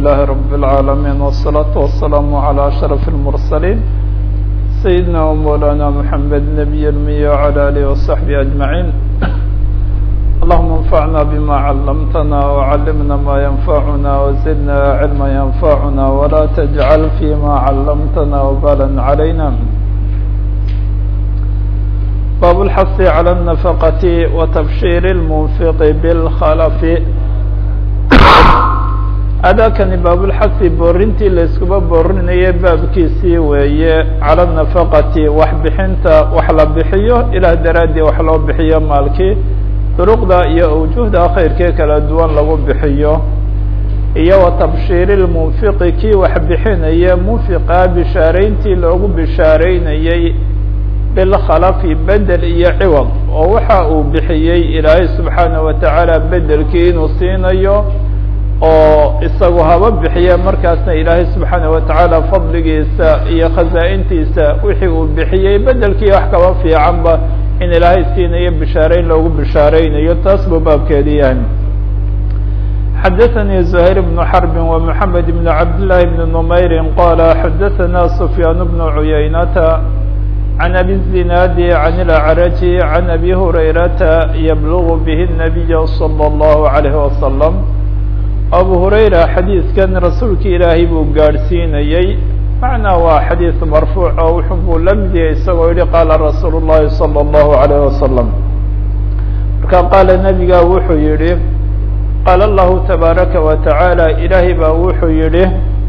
لله رب العالمين والصلاة والسلام على أشرف المرسلين سيدنا ومولانا محمد نبي المية وعلى آله وصحبه أجمعين اللهم انفعنا بما علمتنا وعلمنا ما ينفعنا وزدنا علما ينفعنا ولا تجعل فيما علمتنا وبالا علينا باب الحث على النفقة وتبشير المنفق بالخلف adaakani baabulxasi boorintii la iskuba boorinayay baabkiisii weeye cala nafaqati wax bixinta wax la bixiyo ilaah daraaddii wax loo bixiyo maalkii duruqda iyo awjuhda khayrkee kala duwan lagu bixiyo iyo wa tabshiiri lmunfiqi kii wax bixinaya munfiqa bishaarayntii loogu bishaareynayey bilkhalafi bedel iyo ciwad oo waxa uu bixiyey ilaahay subxaanaه wa tacaala bedelkii inuu siinayo oo isagu haba bixiya markaasna ilaahay subxaanaه wa tacaala fadligiisa iyo khasaa-intiisa wixii uu bixiyey bedelkii wax kaba fiicanba in ilaahay siinayo bishaareyn loogu bishaareynayo taas buu baabkeedi yahay xadaثnي زهير بن حرب ومحamed بن cabd للhi بن نmayr qال xadaثna سفyاn بن عuyaynة عن أbي الزناad عن الأعرج عن أbي هريرة يبلغ bه النبي صلى الله عليه وسلم أbو هريرة xadيiثkan rasuulka ilaahay buu gaadhsiinayey macnaa waa xadيiث marفوuع oo wuxuu buu la mid yahay isagoo yihi qaala رasuul الlahi صلى الله عليه وسلم marka qaala nebiga wuxuu yihi qaala الlahu تبaaرaكa وتaعالى ilaahay baa wuxuu yihi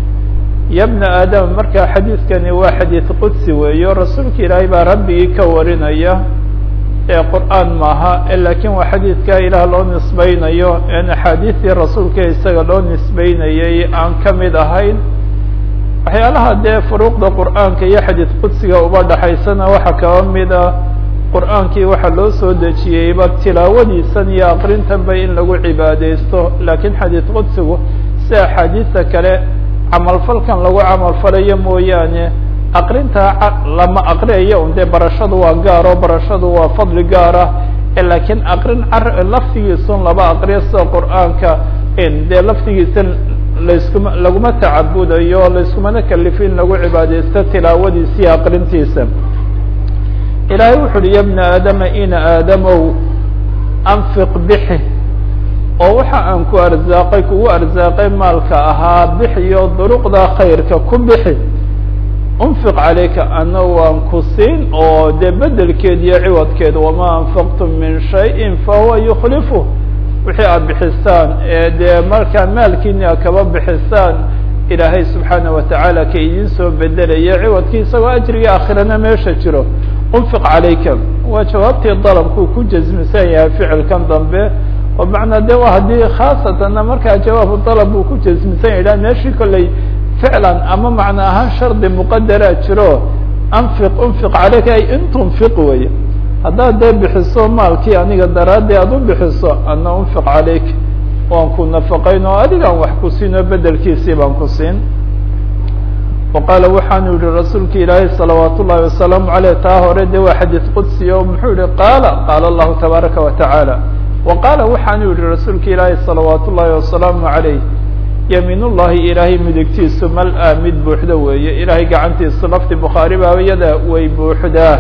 ya bna aadam marka xadiidkani waa xadiid qudsi weeyo rasuulka ilaahay baa rabbigii ka warinaya ee qur'aan maaha lakiin waa xadiidka ilaah loo nisbeynayo en axaadiistii rasuulka isaga loo nisbeynayay aan ka mid ahayn waxyaalaha dee furuuqda qur'aanka iyo xadiid qudsiga uba dhaxaysana waxaa kaba mida qur'aankii waxaa loo soo dejiyeyba tilaawadiisan iyo aqrintanba in lagu cibaadeysto lakiin xadiid qudsigu si axaadiista kale camalfalkan lagu camalfalayo mooyaane aqrintaa lama aqriyayo un dee barashadu waa gaaro barashadu waa fadli gaar ah lakiin aqrin laftigiisun laba aqriyo sida qur'aanka dee laftigiisa laskuma laguma tacabudayo layskumana kalifin lagu cibaadeysto tilaawadiisa iyo aqrintiisa ilaahay wuxu uhi ya bna aadama ina aadamow anfiq bixi oo waxa aan ku arsaaqay kugu arsaaqay maalka ahaa bixiyo duruqda khayrka ku bixi unfiq calayka ana waan ku siin oo dee bedelkeed iyo ciwadkeed wamaa anfaqtum min shayin fahuwa yukhlifu wixii aad bixisaan ee dee markaa maalkiini a kaba bixisaan ilaahay subxaana wa tacaala ka idin soo bedelaya ciwadkii isagoo ajriga aakhirana meesha jiro unfiq calayka waa jawaabtii dalabkuu ku jasmisan yahay ficilkan dambe oo macnaa de wa haddii khaasatanna markaa jawaabu dalab uu ku jasmisan yidhah meeshii kolley ficlan ama macna ahaan shardi muqadaraa jiro anfiq unfiq calayka ay in tunfiq wey haddaad dee bixiso maalkii aniga daraaddi aad u bixiso ana unfiq calayk waan ku nafaqayn oo adigaan wax ku siin oo bedelkiisii baan ku siin wa qaala waxaanu yihi rasuulka ilaahay salawaat ullahi wasalaamu aleyh taa hore de waa xadiid qudsi o muxuu yihi qaala qaala allahu tabaaraka wa tacaala wa qaala waxaanu yihi rasuulka ilaahay salawaat ullaahi wasalaamu calayh yamiin ullahi ilaahay midigtiisu mal-a mid buuxda weeye ilaahay gacantiisu lafti bukhaari baabiyada way buuxdaa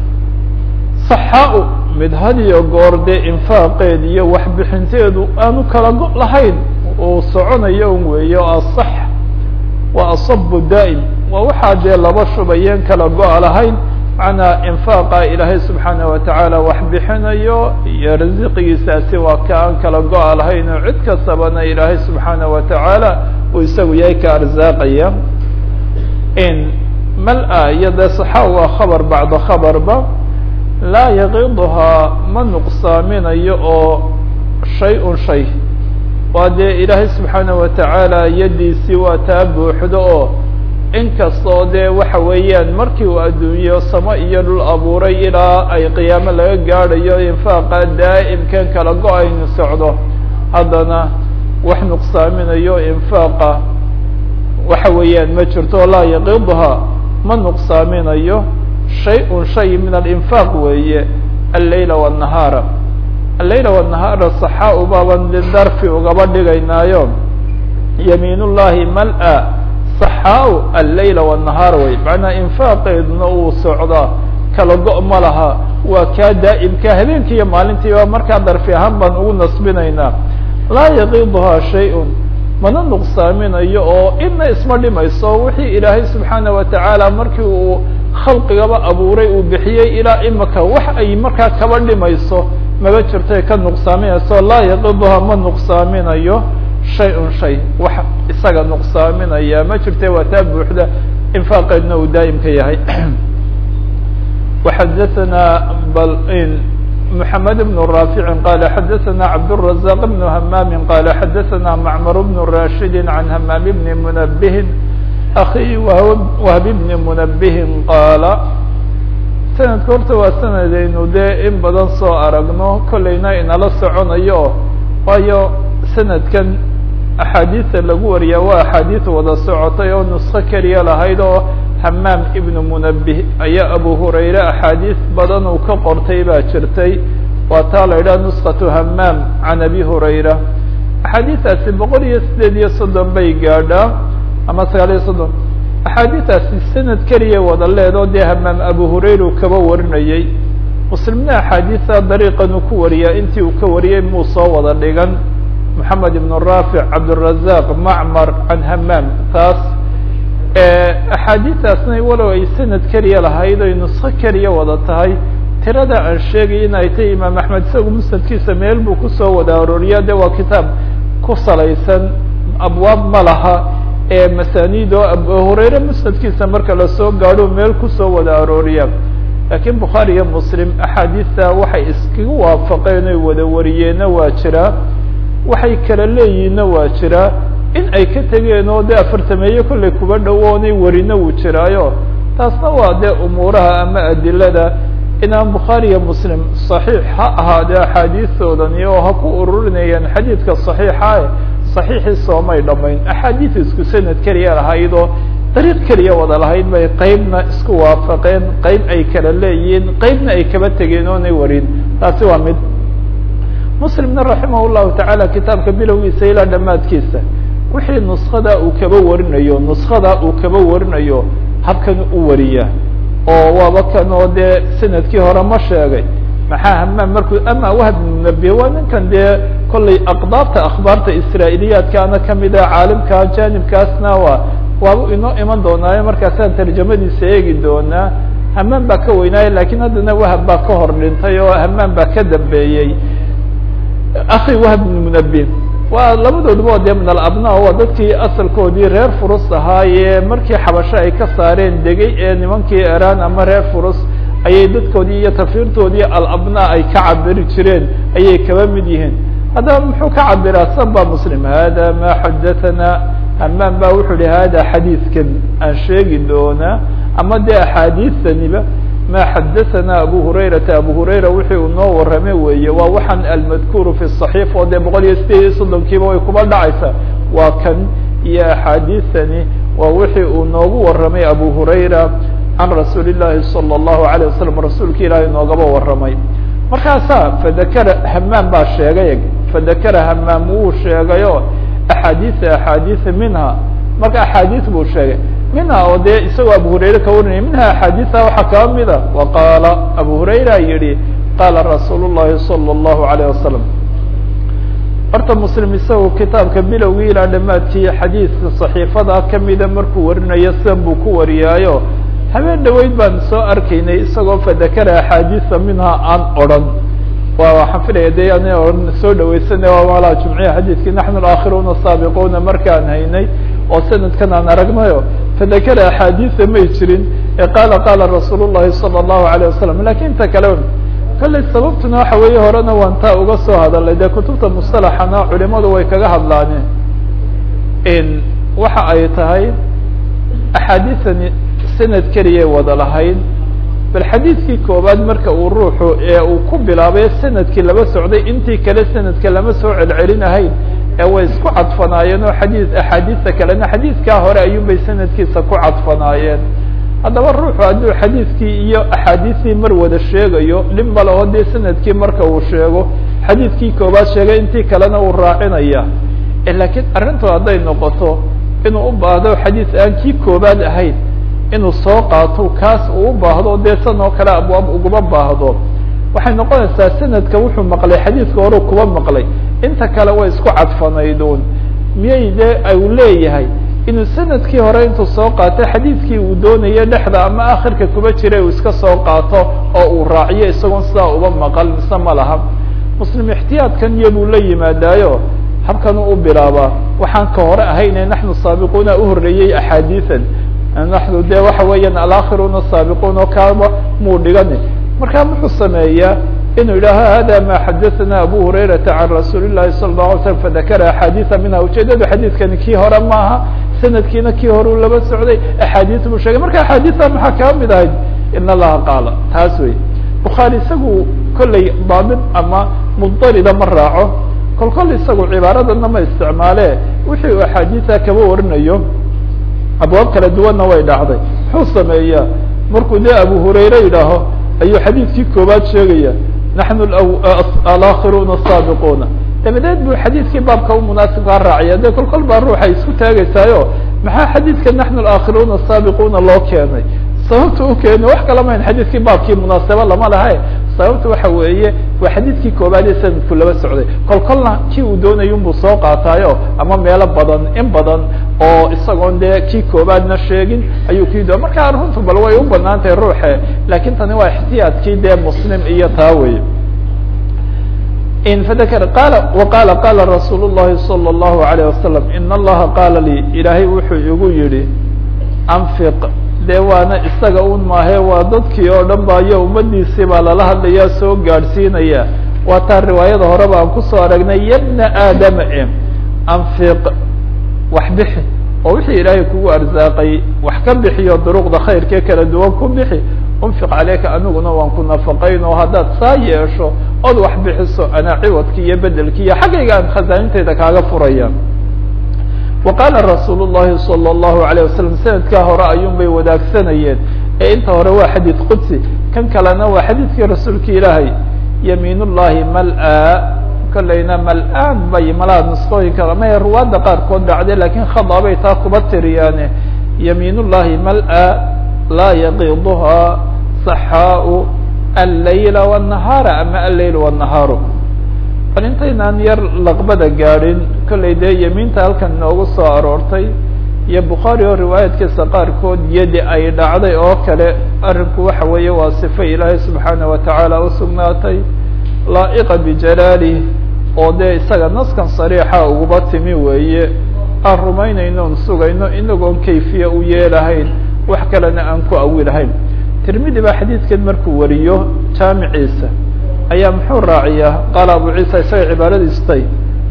saxaa-u mid hadiyo goor dee infaaqeed iyo waxbixinteedu aanu kala go' lahayn uu soconayo un weeyo asax waa asabu daa'im waa waxaa dee laba shubayeen kala go-a lahayn macnaa infaaqa ilaahay subxaana wa tacaala wax bixinayo iyo rasiqigiisaasi waa ka aan kala go-a lahayn oo cid kastabana ilaahay subxaana wa tacaala uu isagu yahay ka arsaaqaya in mal-a iyo dee saxa waa khabar bacda khabarba laa yaqiduhaa ma nuqsaaminayo oo shay un shay waa dee ilaahay subxaana wa tacaala yaddiisii waa taa buuxdo oo inkastoo dee waxa weeyaan markii uu adduunyo samo iyo dhul abuuray ilaa ay qiyaamo laga gaadhayo infaaqa daa'imkan kala go-aynu socdo haddana wax nuqsaaminayo infaaqa waxa weeyaan ma jirto laa yaqiduhaa ma nuqsaaminayo shay-un shay min alinfaaq weeye alleyla wالnahaara alleyla wالnahaara saxaa ubaaban lidarfi ugaba dhigaynaayo yamiin ullahi mal-a saxaaw alleyla wالnahaar wey macnaa infaaqeeduna uu socdaa kala go- ma laha waa kaa daa'imka habeenkii iyo maalintiiba markaa darfi ahaan baan ugu nasbinaynaa laa yaqiiduhaa shay-un mana nuqsaaminayo oo ina isma dhimayso wixii ilaahay subxaana watacaala markii uu khalqigaba abuuray uu bixiyey ilaa imika wax ay markaa kaba dhimayso maba jirtay ka nuqsaaminayso laa yaqiduhaa ma nuqsaaminayo shay-un shay wax isaga nuqsaaminaya ma jirte waa taa buuxda infaaqeedna uu daa'imka yahay وxadثna محamed بن رافع qال xadثna cبدالرزاq بن همام qال xadثna معmر بن راشhد عن همام بن منبه أخي وهب بن منبه qاaل sanadka horta waa sanadaynu dee in badan soo aragno kolayna inala soconayo waayo sanadkan axaadiista lagu wariyaa waa axaadiis wada socotay oo nusko keliya lahayd oo hamaam ibnu munabih ayaa abu hurayre axaadiis badan uu ka qortay baa jirtay waa taa la yidhaha nuskatu hamaam can abi hurayra axaadiistaasi boqol iyo sideed iyo soddon bay gaadhaa ama sagaal iyo soddon axaadiistaasi sanad keliya wada leedoo dee hamaam abu hurayra uu kaba warinayey muslimna axaadiista dariiqan uu ku wariyaa intii uu ka wariyey muu soo wada dhigan moxamed ibn raafic cabdالrazaq macmar can hamaam taas axaadiistaasna walow ay sanad keliya lahayd oy nusko keliya wada tahay tirada aan sheegay in ay tahay imaam axmed isagu musnadkiisa meel buu kusoo wada arooriya de waa kitaab ku salaysan abwaab ma laha ee masaniid oo abu hurayre musnadkiisa marka lasoo gaadho meel kusoo wada arooriya laakiin bukhaari iyo muslim axaadiista waxay iskaga waafaqeen oy wada wariyeenna waa jiraa waxay kala leeyihinna waa jiraa in ay ka tegeen oo dee afartameeye kollay kuba dhowoonay warina wuu jiraayo taasna waa dee umuuraha ama adilada inaan bukhaari iyo muslim صaxiix ha ahaadee axaadiistoodani oo ha ku ururinayaan xadiidka صaxiixa صaxiixii soomay dhamayn axaadiis isku sanad keliya lahayd oo dariiq keliya wada lahayd bay qeybna isku waafaqeen qeyb ay kala leeyihiin qeybna ay kaba tegeen oonay warin taasi waa mid muslimna raximah llahu tacaala kitaabka bilowgiisa ilaa dhammaadkiisa wixii nuskada uu kaba warinayo nuskada uu kaba warinayo habkan u wariya oo waaba kan oo dee sanadkii hore ma sheegay maxaa hamaam markuu ama wahb munabiye waa ninkan dee kollay aqdaabta akhbaarta israailiyaadkaana kamida caalimka janibkaasna waa waaba inoo iman doonaayo markaasaan tarjamadiisa eegi doonaa hamaam baa ka weynaaya lakin haddana wahab baa ka hor dhintay oo hamaam baa ka dambeeyey akhi wahb bn munabi waa labadooduba dee min alabna waa dadkii asalkoodii reer furus ahaaye markii xabasho ay ka saareen degay ee nimankii eraan ama reer furus ayay dadkoodii iyo tafiirtoodii alabna ay ka cabiri jireen ayay kaba mid yihiin haddaba muxuu ka cabiraa saba muslim hada ma xadathana hamaam ba wuxuu yihi hada xadiidkan aan sheegi doonaa ama dee axaadiistaniba ma xadaثana abu hurayrata abu hurayra wixii uu noo warame weeye waa waxaan almadkuuru fi صaxiif oo dee boqol iyo sideed iyo soddonkiiba way kuba dhacaysa waa kan iyo axaadiistani waa wixii uu noogu waramay abu hurayra can rasuuli الlahi salى الlahu عalيه wasalam rasuulka ilaahay noogaba waramay markaasaa fadakara hamaam baa sheegay fadakara hamaam wuu sheegayo axaadiisa axaadiisa minha marka axaadiis buu sheegay minha oo dee isagoo abu hurayre ka warinaya minha axaadiisa waxaa kaba mida wa qaala abu hurayra yihi qaala rasuul الlahi salى الlahu عalيه wasalam horta muslim isagu kitaabka bilowgii ilaa dhamaadkii xadiidka صaxiifada kamida markuu warinayo sidan buu ku wariyaayo habeen dhaweyd baan soo arkaynay isagoo fadakara axaadiisa minha aan odran wa waxaan filaya de an ohan soo dhaweysana waa malaa jumciya xadiidkii naxnu alaakhiruna saabiquuna markaan haynay oo sanadkan aan aragnayo fadakara axaadiisa may jirin ee qaala qaala rasuul الlahi salى الlahu عalيه wasalam lakin inta kale kollay sababtuna waxa weeye horena waan taa uga soo hadalay dee kutubta musطalaxana culimadu way kaga hadlaaneen waxa ay tahay axaadiisani sanad keliyay wada lahayd bal xadiidkii koobaad marka uu ruuxu ee uu ku bilaabay sanadkii laba socday intii kale sanadka lama soo celcelinahayn ee way isku cadfanaayeen oo xadii axaadiista kalena xadiidkaa hore ayuunbay sanadkiisa ku cadfanaayeen haddaba ruuxu hadduu xadiidkii iyo axaadiistii mar wada sheegayo dhib male oo dee sanadkii marka uu sheego xadiidkii koobaad sheegay intii kalena uu raacinaya lakiin arrintu hadday noqoto inuu u baahdo xadiis aan kii koobaad ahayn inuu soo qaato kaas uu u baahdo dee san oo kale abwaab uguma baahdo waxay noqonaysaa sanadka wuxuu maqlay xadiidka horeu kuba maqlay inta kale way isku cadfanayduun miyay dee u leeyahay inuu sanadkii hore intuu soo qaatay xadiidkii uu doonaya dhexda ama akhirka kuba jiray uu iska soo qaato oo uu raaciyo isagoon sidaa uba maqal mise ma laha muslim ixtiyaadkan iyo buu la yimaadaayo habkan u bilaabaa waxaan ka hore ahayne naxnu saabiquuna uhoreeyey axaadiian naxnu de waxa weeyaan alaakhiruna saabiquun oo kaaba muu dhigani markaa muxuu sameeyaa inuu yidhaaho hada ma xadaثana abu hurayrata can rasuuli الlahi salى الlaه alay slam fadakara axaadiiثa minha ujeedadu xadiidkani kii hore maaha sanadkiina kii hore u laba socday axaadiis buu sheegay marka axaadiثa maxaa kaa mid ahayd in allaha qaala taas wey bukhaari isagu kolley daabit ama muddarida ma raaco kol kol isagu cibaaradana ma isticmaale wixii uu axaadiisa kaba warinayo abwaab kala duwanna way dhacday muxuu sameeyaa markuu dee abu hurayre yidhaaho ayuu xadiidkii koobaad sheegaya naxnu alaakhiruna asaabiquuna dabadeed buu xadiidkii baabka u munaasibkaa raacaya de kol kol baa ruuxa isku taagaysaayo maxaa xadiidka naxnu alaakhiruna asaabiquuna loo keenay sababta u keeni wax kala mayn xadiidkii baabkii munaasabo lama laha sababta waxa weeye waa xadiidkii koobaad ee sanadku laba socday kol kolna kii uu doonaya unbuu soo qaataayo ama meelo badan in badan oo isagoon dee kii koobaadna sheegin ayuu kii do marka runtu bal way u banaan tahay ruuxe lakin tani waa ixtiyaadkii dee muslim iyo taa wey fadakr qala waqala qala rasuul الlahi salى الlahu عalيه wasalam in allaha qaala lii ilaahay wuxuu igu yihi anfiq dee waana isaga un maahe waa dadkii oo dhan ba iyo ummadiisii baa lala hadlaya soo gaadhsiinaya waa taa riwaayada horeba aan kusoo aragnay yabna aadama e anfiq wax bixi oo wixii ilaahay kugu arsaaqay wax ka bixiyo duruqda khayrkee kala duwan ku bixi unfiq caleyka aniguna waan ku nafaqayn oo haddaad saa yeesho ood wax bixiso anaa ciwadki iyo bedelki iyo xaggayga aan khasaaninteeda kaaga furaya wa qaala rasuul الlahi salى الlahu عalيه wasalam sanadkaa hore ayuun bay wadaagsanayeen ee inta hore waa xadiid qudsi kan kalena waa xadiidkii rasuulka ilaahay yamiin ullahi mal-a kolleyna mal-aan bay malaha nusqooyinka ama ruwaadda qaarkood dhacday lakin khada bay taa kuba tiriyaane yamiin ullahi mal-a laa yaqiduhaa saxaau allayla wالnahaara ama alleyl wالnahaaru bal intaynaan yar laqbada gaadhin kollay dee yemiinta halkan inoogu soo aroortay iyo bukhaari oo riwaayadkiisa qaarkood yadi ay dhacday oo kale arrinku waxa weeye waa sifo ilaahay subxaanaه watacaala usugnaatay laa'iqa bijalaalih oo dee isaga naskan sariixa uguba timi weeye aan rumaynayno on sugayno inagoon kayfiye u yeelahayn wax kalena aan ku awilahayn tirmidi baa xadiidkan markuu wariyo jaamiciisa ayaa muxuu raaciyaa qaala abu ciisa isaga cibaaradiisu tay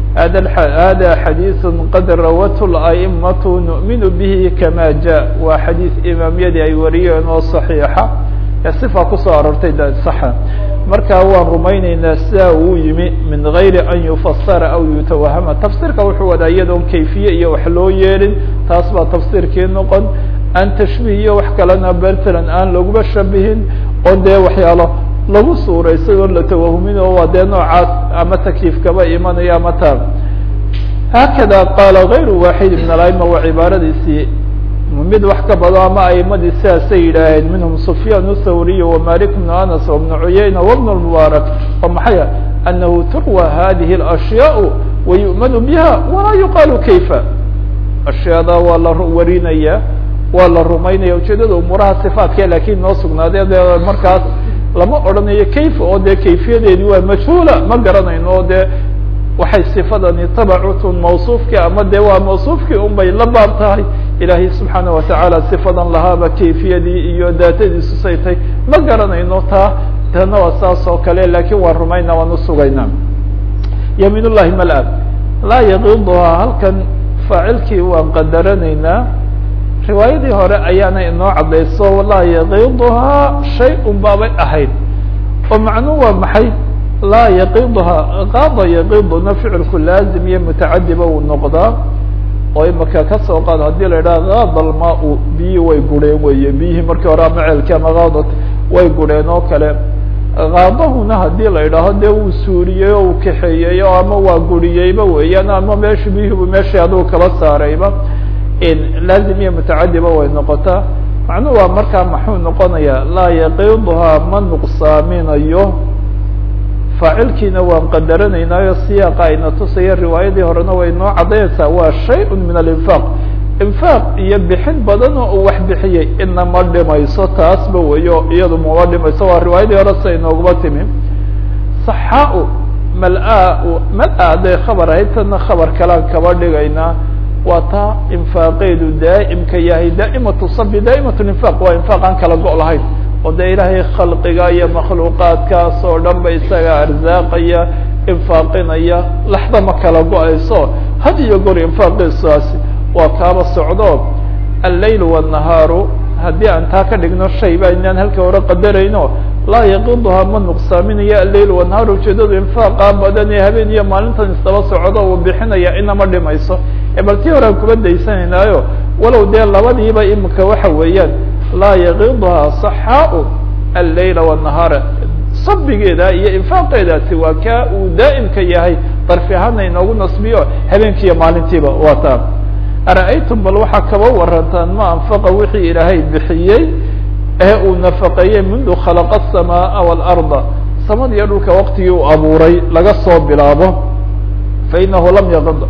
hada xadiiثu qad rawathu la'imatu nu'minu bihi kama ja waa xadiis imaamyadii ay wariyeen oo صaxiixa ee sifa kusoo aroortay saxa marka waan rumayneynaa sidaa uu yimi min gayri an yufasara aw yutawahama tafsiirka wuxuu wadaa iyadoon kayfiye iyo wax loo yeelin taas baa tafsiirkii noqon aan tashbiih iyo wax kalena bertland aan laguba shabihin oo dee waxyaalo lagu suuraysa oo la tawahumin oo waa dee noocaas ama takliif kaba imanayo ama taa haakada qaala gayru waaxid min alaima waa cibaaradiisii mid wax ka bado ama aimadii sidaasay yidhaaheen minhum sufyaan thawriy wamalik bnu anas wbnu cuyayna wbn mubaarak oo maxaya anahu turwa hadihi اlashyaء wayu'manu biha walaa yuqaalu kayfa ashyaada waa la warinaya waa la rumaynaya ujeedada umuuraha sifaadka lakin noo sugnaadee de markaas lama odhanayo kayfa oo dee kayfiyadeedi waa majhuula ma garanayno oo dee waxay sifadani tabacutun mawsuufkii ama de waa mawsuufkii un bay la baab tahay ilaahay subxaana watacaala sifadan lahaaba kayfiyadii iyo daatadiisu saytay ma garanayno taa tana waa saas oo kale lakin waan rumayna waan usugaynaa yamiin ullahi mal-a laa yaqiduhaa halkan faacilkii waan qadaranaynaa riwaayadii hore ayaana inoo cadayso laa yaqiduhaa shay un baabay ahayd oo macnuu waa maxay laa yaqiduhaa qaada yaqiduna ficilku laazim iyo mutacadiba uu noqdaa oo imaka kasoo qaad hadii la idhaha qaada almaa-u biyihii way gureen weye biyihii markii hore ama ceelkii ama qaadat way gureen oo kale kaadahuna haddii la idhaaho dee wuu suuriyey oo uu kaxeeyey o ama waa guriyeyba weeyaan ama meeshu bihibu meeshii aduu kala saarayba laazim iyo mutacadiba way noqotaa macnuhu waa markaa maxuu noqonayaa laa yaqiduhaa ma nuqsaaminayo faacilkiina waan qadaranaynaayo siyaaqa ayna tusaya riwaayadii horena way noo caddaynaysaa waa shay-un min alinfaaq infaaq iyo bixin badan oo uu wax bixiyey ina ma dhimayso taasba weyo iyadu mama dhimayso waa riwaayadii hore sa inooguma timi saxaa-u mal-a mal-a hadday khabar ahayd tana khabar kalaan kaba dhigaynaa waa taa infaaqeedu daa'imka yahay daa'imatu sabi daa'imat linfaaq waa infaaq aan kala go' lahayn oo dee ilaahay khalqiga iyo makhluuqaadkaas oo dhan ba isaga arsaaqaya infaaqinaya laxda ma kala go-ayso had iyo goor infaaqiisaasi waa kaaba socdo allayl wالnahaaru haddii aan taa ka dhigno shay ba inaan halka hore qadarayno laa yaqiduhaa ma nuqsaaminayo allayl wanahaar ujeedadu infaaqa badan ee habeen iyo maalintan isdaba socdo uu bixinaya inama dhimayso ee bal tii horean kuba daysanaynayo walow dee labadiiba imika waxa weeyaan laa yaqiduhaa saxaau allayla wالnahaara sabigeeda iyo infaaqeedaasi waa kaa uu daa'imka yahay darfi ahaana inoogu nasbiyo habeenkiiyo maalintiiba waa taa ara-aytum bal waxaa kaba warantaan ma anfaqa wixii ilaahay bixiyey ee uu nafaqeeyey mundu khalaqa aلsamaaءa wاlarda samada iyo dhulka waqtigii uu abuuray laga soo bilaabo fainahu lam yaqid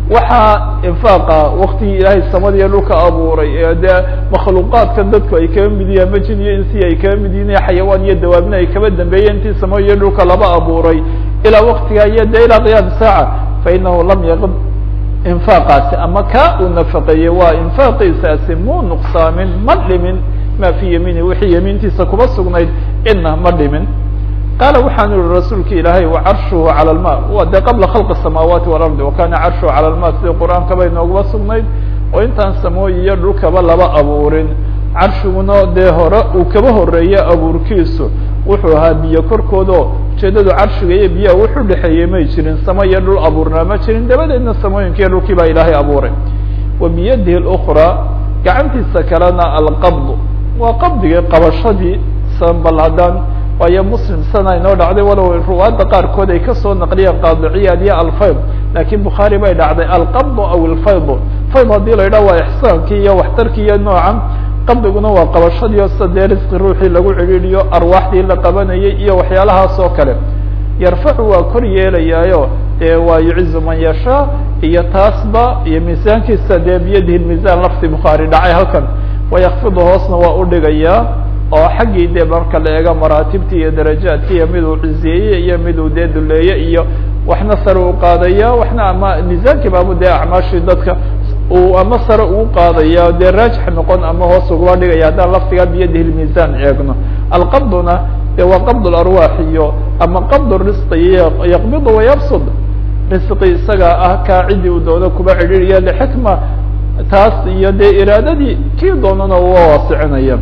waxaa infaaqa waktigii ilaahay samada iyo dhulka abuuray ee dee makhluuqaadkan dadku ay kaba mid yihiin majin iyo insi ay kaba mid yihin xayawaan iyo dawaabna ay kaba dambeeyeen intii samada iyo dhulka laba abuuray ilaa waktigaa iyo de ilaa qiyaam saaca fainahu lam yaqid infaaqaasi ama ka uu nafaqeeyey waa infaaqiisaasi muu nuqsaamin ma dhimin ma fi yamiini wixii yamiintiisa kuba sugnayd ina ma dhimin qaala waxaanu yihi rasuulka ilaahay wacarshuhu calى lma wa de qabla khalqi الsamaawaati walardi wakana carshuhu calى lma sidii qur-aankaba inoogaba sugnayd oo intaan samooyi iyo dhulkaba laba abuurin carshiguna dee hore uu kaba horeeye abuurkiisu wuxuu ahaa biyo korkoodo ujeedadu carshiga iyo biyaha wuxu dhexeeyey may jirin samo iyo dhul abuurnaa ma jirin dabadeedna samooyinka iyo dhulkii baa ilaahay abuuray wa biyadihi اlأkraa gacantiisa kalena alqabd waa qabdigii qabashadii sanbal haddaan waayo muslim sana inoo dhacday walow ruwaadda qaarkood ay kasoo naqliyeen qaadiciyaad iyo alfayd lakiin bukhaari bay dhacday alqabd aw alfayd fayd haddii la yidhah waa ixsaankii iyo waxtarkii iyo noocan qabdiguna waa qabashadiio sida dee risqi ruuxii lagu cidhiidhiyo arwaaxdii la qabanayay iyo waxyaalahaas oo kale yarfacu waa kor yeelayaayo dee waa yucizu man yashaa iyo taasba iyo miisaankiisa dee biyadihi miisaan lafti bukhaari dhacay halkan wayakfidu hoosna waa udhigayaa oo xaggii dee marka la eego maraatibtii iyo darajaadki iyo miduu cizeeye iyo miduu dee duleeye iyo waxna sare u qaadaya waxna ama miisaankii baabu dee acmaashii dadka uu ama sare uu qaadaya dee raajix noqon ama hoos ugaba dhigaya haddaan laftigaa biyadihi lmiisaan eegno alqabduna dee waa qabd larwaax iyo ama qabd risqi iyo yaqbidu wayabsud risqi isaga ah kaa cidii uu doono kuba cidhiiriya lixikma taas iyo dee iraadadii kii doonana uga waasicinaya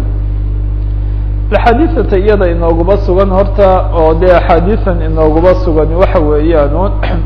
axaadiisata iyada inooguba sugan horta oo dee axaadiisan inooguba sugan waxa weeyaan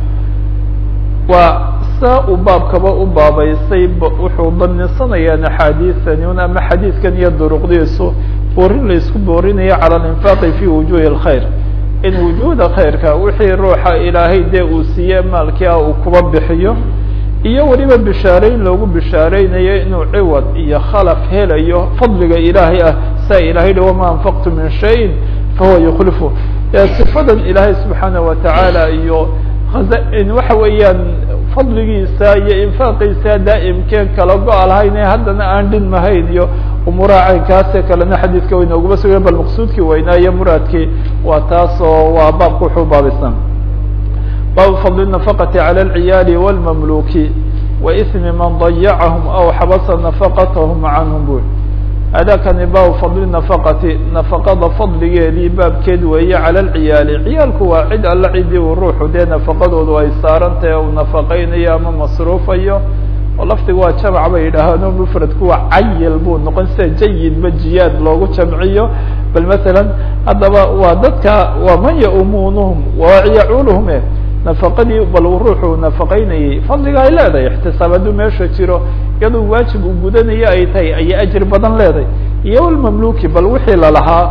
waa saa uu baabkaba u baabaysay wuxuu banisanayaan axaadiisani un ama xadiidkan iyo duruqdiisu boorin laisku boorinayo cala alinfaaqi fi wujuhi اlkhayr in wujuuda khayrka wixii ruuxa ilaahay dee uu siiye maalkii ah uu kuba bixiyo iyo weliba bishaareyn loogu bishaareynayo inuu ciwad iyo khalaf helayo fadliga ilaahay ah saa ilahay hi wama anfaqtu min shayin fahuwa yukhlifu sifadan ilaahay subxaana watacaala iyo waxa weeyaan fadligiisa iyo infaaqiisa daa'imkeen kala go-a lahayn ee haddana aan dhinmahayn iyo umuuraha caynkaasee kalena xadiidka way nooguma sugan bal maqsuudkii weynaa iyo muraadkii waa taas oo waa baabka wuxuu baabaysan baabu fadli النafaqati calى اlciyaali wاlmamluki waismi man dayacahum aw xabasa nafaqatahum canhum bu adakani baabu fadli nafaqati nafaqada fadligeedii baabkeed weeye cala alciyaali ciyaalku waa cid alla cidii uu ruuxu dee nafaqadoodu ay saarantahe uu nafaqaynayo ama masruufayo oo laftiga waa jamc bay yidhaahaan mufradku waa cayil buu noqon sida jayidba jiyaad loogu jamciyo bal masalan haddaba waa dadka waa man yaumunuhum wayacuuluhum e nafaqadii bal ruuxu nafaqaynayay fadliga ay leedahay ixtisaab hadduu meesha jiro iyadoo waajib uu gudanayo ay tahay ayay ajir badan leedahay iyo almamluki bal wixii lalahaa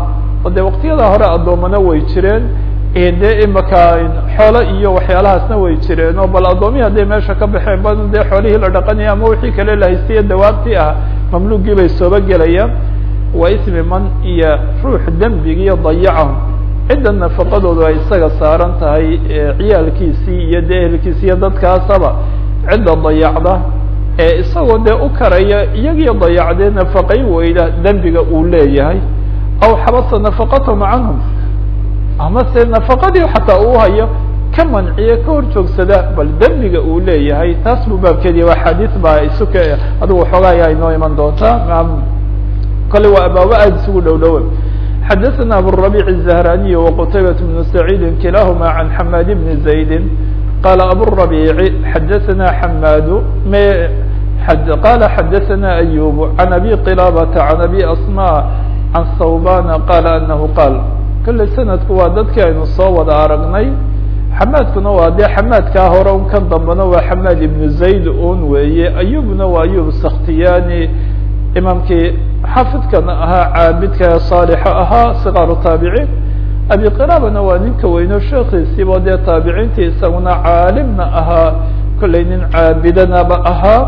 oo dee waqtiyada hore addoomana way jireen dee imaka xoolo iyo waxyaalahaasna way jireen oo bal addoomihi hadday meesha ka baxeen ba dee xoolihii la dhaqanaya ama wixii kale la haystiye dawaabtii ah mamluugii bay sooba gelayaan waa ismi man iyo ruux dembigiiyo dayacahum cidda nafaqadoodu ay isaga saaran tahay ciyaalkiisii iyo dee ehelkiisi iyo dadkaasaba cidda dayacda ee isagoo dee u karaya iyagii dayacdee nafaqay weyda dembiga uu leeyahay aw xabasa nafaqatahum canhum ama se nafaqadii xataa uu hayo ka manciye ka hor joogsada bal dembiga uu leeyahay taas buu baabkeedi waa xadiis baa isuka adigu waxoogaa ayaa inoo iman doontaa kale waa abaabo aada isugu dhow dhowa xadaثna abالربيع الزهراني وqتيبة بن سعيد كلاهma عن حماد بن زيد قال أبالربيع xadaثna حmاd qال xadaثna أيوب عن أبي قلابة عن أبي أصmاء عن ثوبان قال أنه qال kale snadku waa dadkii aynu soo wada aragnay xamaadkuna waa dee xamaadkaa hore un kan dambena waa xamaad ibnu zayd un weeye ayubna waa ayub sakhtiyani imaamkii xaafidkana ahaa caabidka saalixa ahaa sikaaru taabiciin abi qiraabana waa ninka weyno sheekiisiiba dee taabiciintii isaguna caalimna ahaa kollay nin caabidanaba ahaa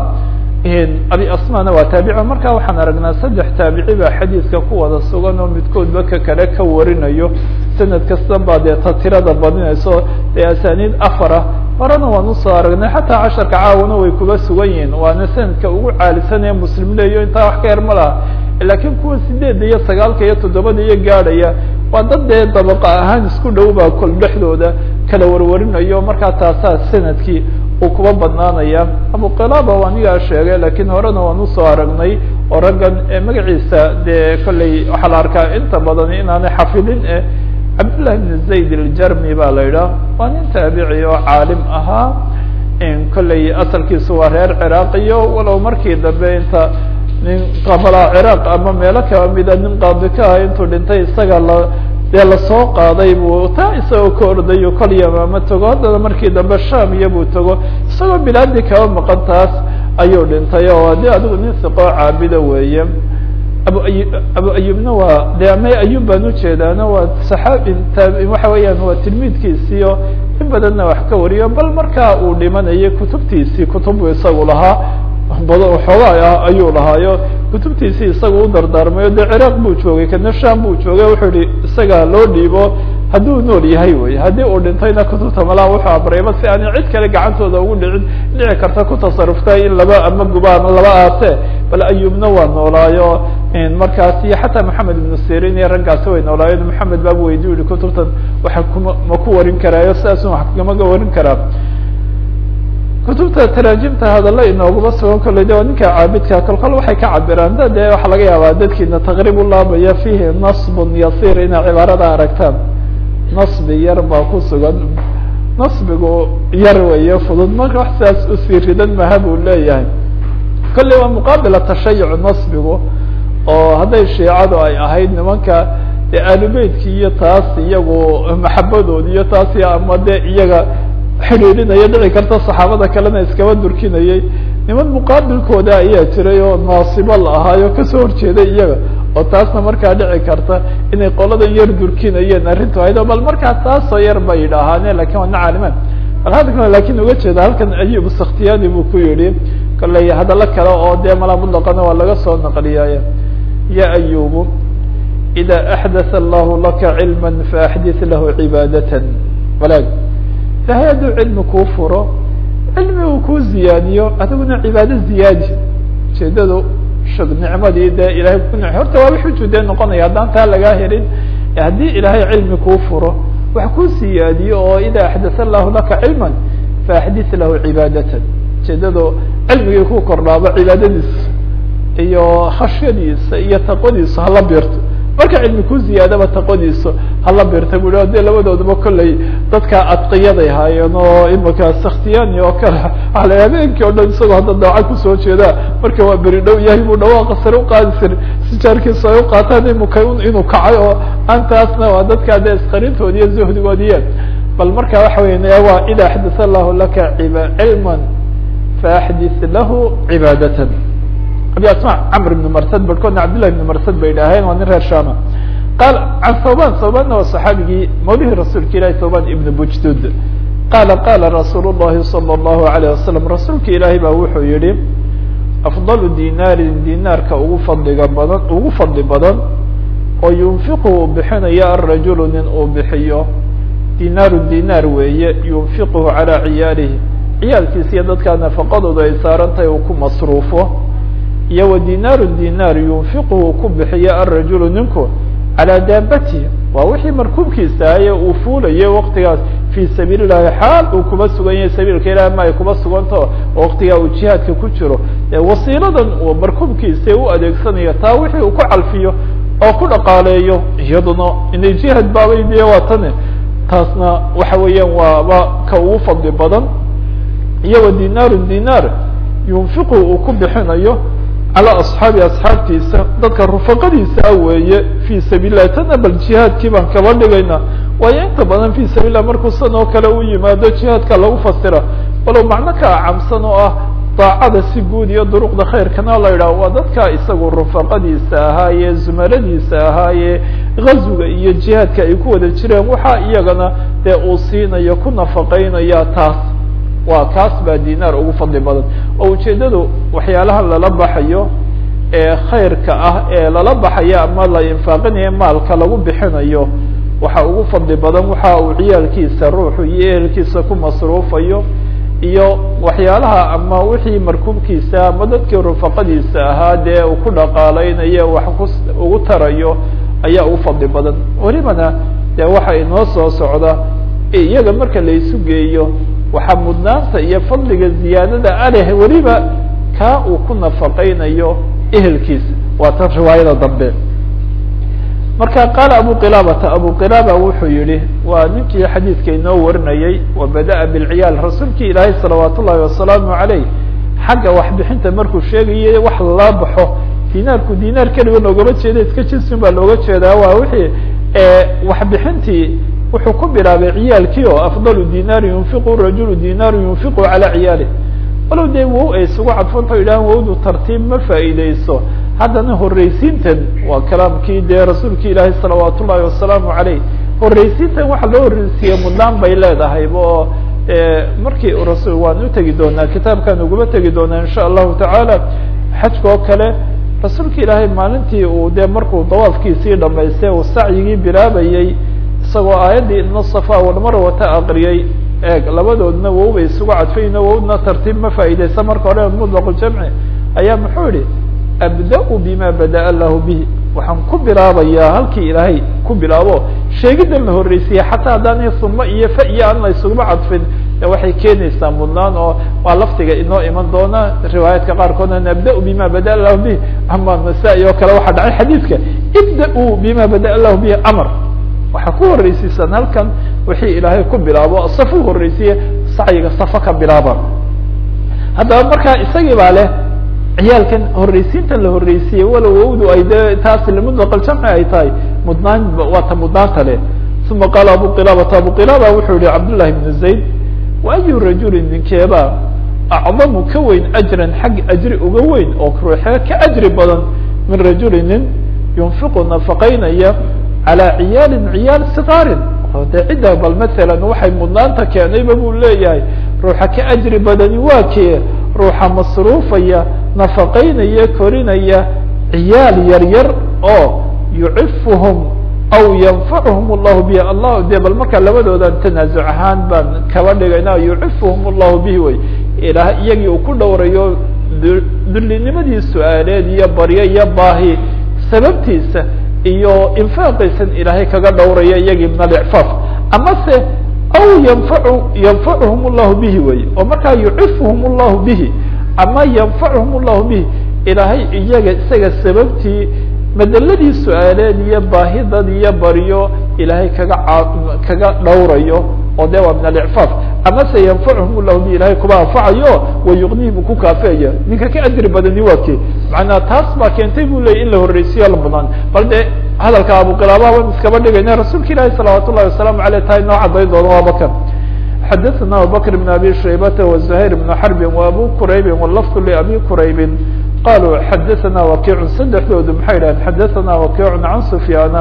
abi asmana waa taabici markaa waxaan aragnaa saddex taabici baa xadiidka ku wada sugan oo midkoodba ka kale ka warinayo sanad kastan baa dee ta tirada badinayso dee asaniid afar ah horena waan usoo aragnay xataa casharka caawana way kuba sugan yihiin waana sanadka ugu caalisan ee muslim leeyo intaa wax ka yar ma laha laakiin kuwa sideedda iyo sagaalka iyo toddobada iyo gaadhaya waa dad dee dabaqa ahaan isku dhow baa kol dhexdooda kala warwarinayo markaa taasaa sanadkii uu kuba badnaanaya abu qilaaba waa anigaa sheegay lakiin horena waan usoo aragnay oo raggan magaciisa dee kolley waxaa la arkaa inta badan inaanay xafidin eh cabdالlah بn zayd الjarmi baa la idhaah waa nin taabici oo caalim ahaa kolley asalkiisu waa reer ciraqiyo walow markii dambe inta nin qabala ciraaq ama meelo kaba mida nin qaadi ka ah intuu dhintay isaga la dee lasoo qaaday buu taa isagoo ka ordayo kol yamaama tago haddana markii dambe sham iyo buu tago isagoo bilaadii kaba maqan taas ayuu dhintay oo de adigu nin siqoo caabida weeye abu ayu abu ayubna waa de ama ayub baan ujeedaana waa saxaabi waxa weeyaan waa tilmiidkiisiio in badanna wax ka wariyo bal markaa uu dhimanayay kutubtiisii kutub isagu lahaa badan xoogaa ah ayuu lahaayo kutubtiisii isaga u dardaarmayo dee ciraaq buu joogay kana sham buu joogay wuxuu yihi isaga loo dhiibo hadduu nool yahay wey haddii uu dhintayna kutubta malaa wuxuu abrayba si aanay cid kale gacantooda ugu dhicin dhici karta ku tasaruftay in laba ama guba ama laba aase bal ayubna waa noolaayo markaas iyo xataa maxamed ibnu sirin iyo raggaasi way noolaayeen maxamed baabu weydiyu yihi kutubtan waxa kuma ma ku warin karaayo sidaasun wax kamaga warin karaa kutubta taraajimta hadalla inooguma sugan kolley de waa ninka caabidka kolkol waxay ka cabiraan da dee waxaa laga yaabaa dadkiina taqriib u laabaya fihi nasbun yasir inay cibaarada aragtaan nasbi yar baa ku sugan nasbigu yar weeye fudud marka wax sidaas usii ridan maha buu leeyahay kolley waa muqaabila tashayuc nasbigu oo hadday shiicadu ay ahayd nimanka dee aalubeytki iyo taas iyagu maxabadood iyo taas ama dee iyaga xidhiidhinaya dhici karta saxaabada kalena iskaba durkinayay niman muqaabilkooda ayaa jiray oo naasibo la ahaayo kasoo horjeeday iyaga oo taasna markaa dhici karta inay qoladan yar durkinayeen arrintu ahayd o bal markaa taasoo yar bay idhaahaane lakin waa na caalimaan bal hadalkana lakin uga jeeda halkan ayub sakhtiyani buu ku yihi kolley hadallo kale oo dee malaa mutlaqana waa laga soo naqliyay ya ayubu ida axdatha allahu laka cilma faaxdit lahu cibaadatan walaag ilahay hadduu cilmi kuu furo cilmi uu kuu ziyaadiyo adiguna cibaado ziyaadi ujeedadu shug nicmadii dee ilahay ku n horta waa wuxuu dee noqonaya haddaan taa lagaa helin haddii ilaahay cilmi kuu furo wax kuu siyaadiyo oo ida axdatha allahu laka cilma faaxdit lahu cibaadatan ujeedadu cilmigii ku kordhaaba cibaadadiisa iyo khashyadiisa iyo taqwadiisa hala birto marka cilmi ku ziyaadaba taqwadiisa hala birta bu i dee labadooduba kolley dadka adqiyaday haayeen oo imika sakhtiyani oo kale waala habeenkii o dhan isagoo hadda daaca kusoo jeeda marka waa beri dhow yahay buu dhawaaqa sare uqaadi sir si jaarkiisa ay uqaataan imika inuu kacay oo antaasna waa dadka dee isqarintoodi iyo zuhdigoodiye bal marka waxa weya waa ida axdatha allahu laka cilma faaxdit lahu cibaadatan abi asma camr ibn marsad barhkoodna cabdillahi ibn marsad bay idhaaheen waa nin reer shama qaal can thawban thawbanna waa saxaabigii mawlihii rasuulka ilahi thawban ibn bujdud qaala qaala rasuul llahi salى اllahu alayه wasalam rasuulka ilaahi baa wuxuu yihi afdalu dinaarin dinaarka ugu fadliga badan ugu fadli badan oo yunfiqu uu bixinayo arajulu nin uu bixiyo dinaaru dinaar weeye yunfiquhu calaa ciyaalihi ciyaalkiisa iyo dadkaa nafaqadooda ay saaran tahay uu ku masruufo iyo wa dinaaru dinaar yunfiquhu uu ku bixiyo arajulu ninku calaa daabatihi waa wixii markuubkiisa ahaye uu fuulayo waktigaas fii sabiili llahi xaal uu kuba sugan yahay sabiilka ilahi ma ay kuba suganto oo waktigaa uu jihaadka ku jiro wasiiladan uu markuubkiisa u adeegsanayo taa wixii uu ku calfiyo oo ku dhaqaaleeyo iyaduna inay jihaad baabay dee waa tane taasna waxa weeyaan waaba ka ugu fadli badan iyo wa dinaaru dinaar yunfiqu uu ku bixinayo calى asxaabi asxaabtiisa dadka rufaqadiisa weeye fi sabiil lahi tana bal jihaadkii baan kaba dhigayna waayo inta badan fi sabil lah markuu san oo kale u yimaado jihaadka lagu fasira walow macno ka acamsan oo ah daacada si guud iyo duruqda khayrkana la yidhaah waa dadka isagu rufaqadiisa ahaaye zumaradiisa ahaaye gazwiga iyo jihaadka ay ku wada jireen waxaa iyagana dee uu siinayo ku nafaqeynaya taas waa kaas baa dinaar ugu fadli badan oo ujeedadu waxyaalaha lala baxayo ee khayrka ah ee lala baxayo ama la infaaqinayo maalka lagu bixinayo waxa ugu fadli badan waxa uu ciyaalkiisa ruuxu iyo ehelkiisa ku masruufayo iyo waxyaalaha ama wixii markuubkiisa ama dadkii rufaqadiisa ahaa dee uu ku dhaqaaleynayo wax ku ugu tarayo ayaa ugu fadli badan welibana dee waxa inoo soo socda iyaga marka la isu geeyo waxaa mudnaanta iyo fadliga ziyaadada aleh weliba kaa uu ku nafaqeynayo ehelkiisa waa tan riwaayada dambe marka qaala abu qilaabata abu qilaaba wuxuu yihi waa ninkii xadiidka inoo warinayey wa bada'a bilciyaal rasuulkii ilaahay salawaat ullahi wasalaamu caleyh xagga waxbixinta markuu sheegayay wax lala baxo dinaarku dinaar keliga loogama jeeda iska jinsin baa looga jeedaa waa wixii waxbixintii wuxuu ku bilaabay ciyaalkii oo afdalu dinaari yunfiqu rajulu dinaaru yunfiqu calaa ciyaalih walow dee wow ay isugu cadfanta yidhahan wowdu tartiib ma faa'iideyso haddana horreysiintan waa kalaamkii dee rasuulki ilaahi salawaat ullahi wasalaamu caleyh horreysiintan waxa loo horreysiiye mudnaan bay leedahay oo markii rasul waan u tegi doonaa kitaabkaan uguma tegi doonaa insha allahu tacaala xajka oo kale rasuulka ilaahay maalintii uu dee markuu dawaafkiisii dhamaystay uu sacyigii bilaabayey isagoo aayaddii ina safa walmarwata aqriyey eeg labadoodna wow bay isugu cadfayno wowdna tartiib ma faa'iideysa marka hore mutlaqu jamci ayaa muxuu yihi abda-u bima bada'a lahu bihi waxaan ku bilaabayaa halkii ilaahay ku bilaabo sheegidan la horreysiye xataa haddaan suma iyo fa iyo aan la isuguma cadfin de waxay keenaysaa mudnaan oo waa laftiga inoo iman doona riwaayaadka qaarkoodna nabda-u bima bada'a lahu bihi ama nasaa-i oo kale waxaa dhacay xadiidka ibda-u bima bada'a lahu bihi amar waxaa ku horreysiisan halkan wixii ilaahay ku bilaabo safu horreysiye sacyiga safa ka bilaaba haddaba markaa isagii baa leh ciyaalkan horreysiintan la horreysiiyey walow wowdu ay de taas mutlaqaljamci ay tahay mudnaan waata mudnaanta leh uma qaala abu qilaabata abu qilaaba wuxuu yihi cabdullahi bnu zayd wa ayu rajulin ninkeeba acdamu ka weyn ajran xag ajri uga weyn oo ruuxee ka ajri badan min rajuli nin yunfiqu nafaqeynaya calى ciyaalin ciyaal sikaarin de cidda bal masalan waxay mudnaanta keenayba buu leeyahay ruuxa ka ajri badani waa kee ruuxa masruufaya nafaqeynaya korinaya ciyaal yar yar oo yucifuhum aw yanfacuhum اllahu bihi allah de bal markaa labadoodan tanaasuc ahaan baan kaba dhigayna yucifuhum اllahu bihi wey ilaah iyagii uu ku dhowrayo dullinimadii su-aaleed iyo baryo iyo baahi sababtiisa iyo infaaqiisan ilaahay kaga dhowraya iyagii min alicfaaf amase aw yanfacu yanfacuhum اllahu bihi wey oo markaa yucifuhum اllahu bihi ama yanfacuhum اllahu bihi ilaahay iyaga isaga sababtii madeladii su-aaleed iyo baahidad iyo baryo ilaahay kaga kaga dhowrayo oo de waa min alicfaaf amase yanfacuhum llahu bihi ilahay kuba anfacayo wayuqnihim ku kaafeaya ninka ka ajri badani waa ke macnaa taas baa keentay bu leeyay in la horreysiyo la mudnaan bal de hadalka abuqilaaba ban iskaba dhigayna rasuulka ilaahi salawaat ullahi wasalaamu aleyh tahay noo cadayn doono waa bakr xadaثna abubakr بn abi shaybata وزuhayr بn xarbi وabu quraybi wlafd labi quraybi qaluu xadaثna wakiicu saddexdoodu maxay dhahen xadaثna wakiicu can sufyaana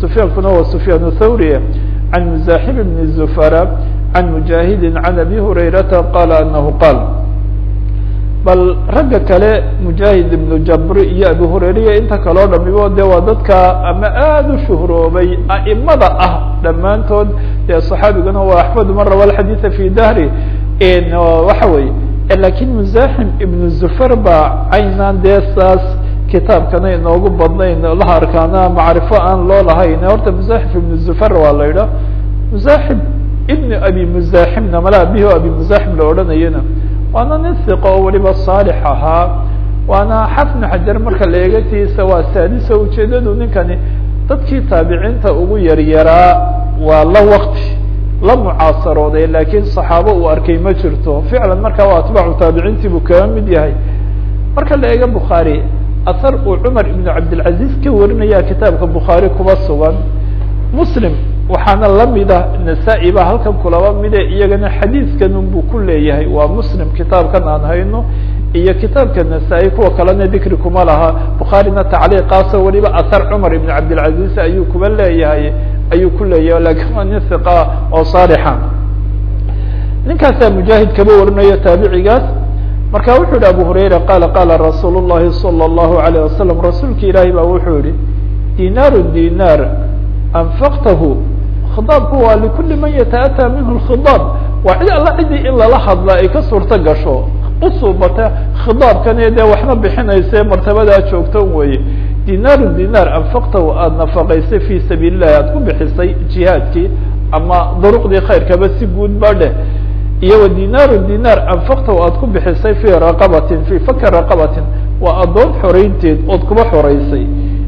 sufyaankuna waa sufyaan thawri can muzaxim bni zufara can mujaahidi can abi hurayrata qaala anahu qaal bal ragga kale mujaahid ibnu jabri iyo abi hurayriya inta kaleo dhamibo de waa dadka ama aada u shuhroobay a'imada ah dhammaantood dee saxaabiguna waa axmedu man rawa alxadiida fi dahri waxa weeye lakin muzaxim ibnu zufar baa caynaan dee saas kitaabkana inoogu badnayn laha arkaana macrifo aan loo lahayn horta muzaxif ibnu zufar waa la idhaa muzaxib ibnu abi muzaximna mala abihi abi muzaxim la odhanayana waana nin siqo oo weliba saalix ahaa waana xafnu xajar marka la eegatiisa waa saadisa ujeedadu ninkani dadkii taabiciinta ugu yaryaraa waa la wakti la mucaasarooday lakiin saxaabo uu arkay ma jirto ficlan marka waa atbaacu taabiciintii buu kaga mid yahay marka la eego bukhaari ahar uu cumar ibnu cabdilcaziz ka warinaya kitaabka bukhaari kuba sugan muslim waxaana lamida nasaa-i baa halkan kulaba mide iyagana xadiidkan unbuu ku leeyahay waa muslim kitaabkan aan hayno iyo kitaabka nasaa-i kuwa kalena dikri kuma laha bukhaarina tacliiqaaso weliba ahar cumar ibn cabdilcaziz ayuu kuba leeyahay ayuu ku leeyahay lakin waa nin hiqa oo saalixa ninkaasaa mujaahid kaba warinayo taabicigaas marka wuxuu yihi abu hurayra qaala qaala rasuul llahi salى اllahu alayه wasalam rasuulki ilaahi baa wuxuu yihi dinaaru dinaar anfaqtahu khidaabku waa likuli man yataأtى minhu khidaab waa cid alla cidii in lala hadla ay ka suurto gasho usuubata khidaabkani dee waxna bixinayse martabadaa joogto weye dinaaru dinaar anfaqtahu aada nafaqaysay fi sabiil illahi aada ku bixisay jihaadkii ama duruqdii khayrkaba si guud ba dheh iyo wa dinaaru dinaar anfaqtahu aada ku bixisay fi raqabatin fi faka raqabatin waa addoon xoreynteed ood kuba xoreysay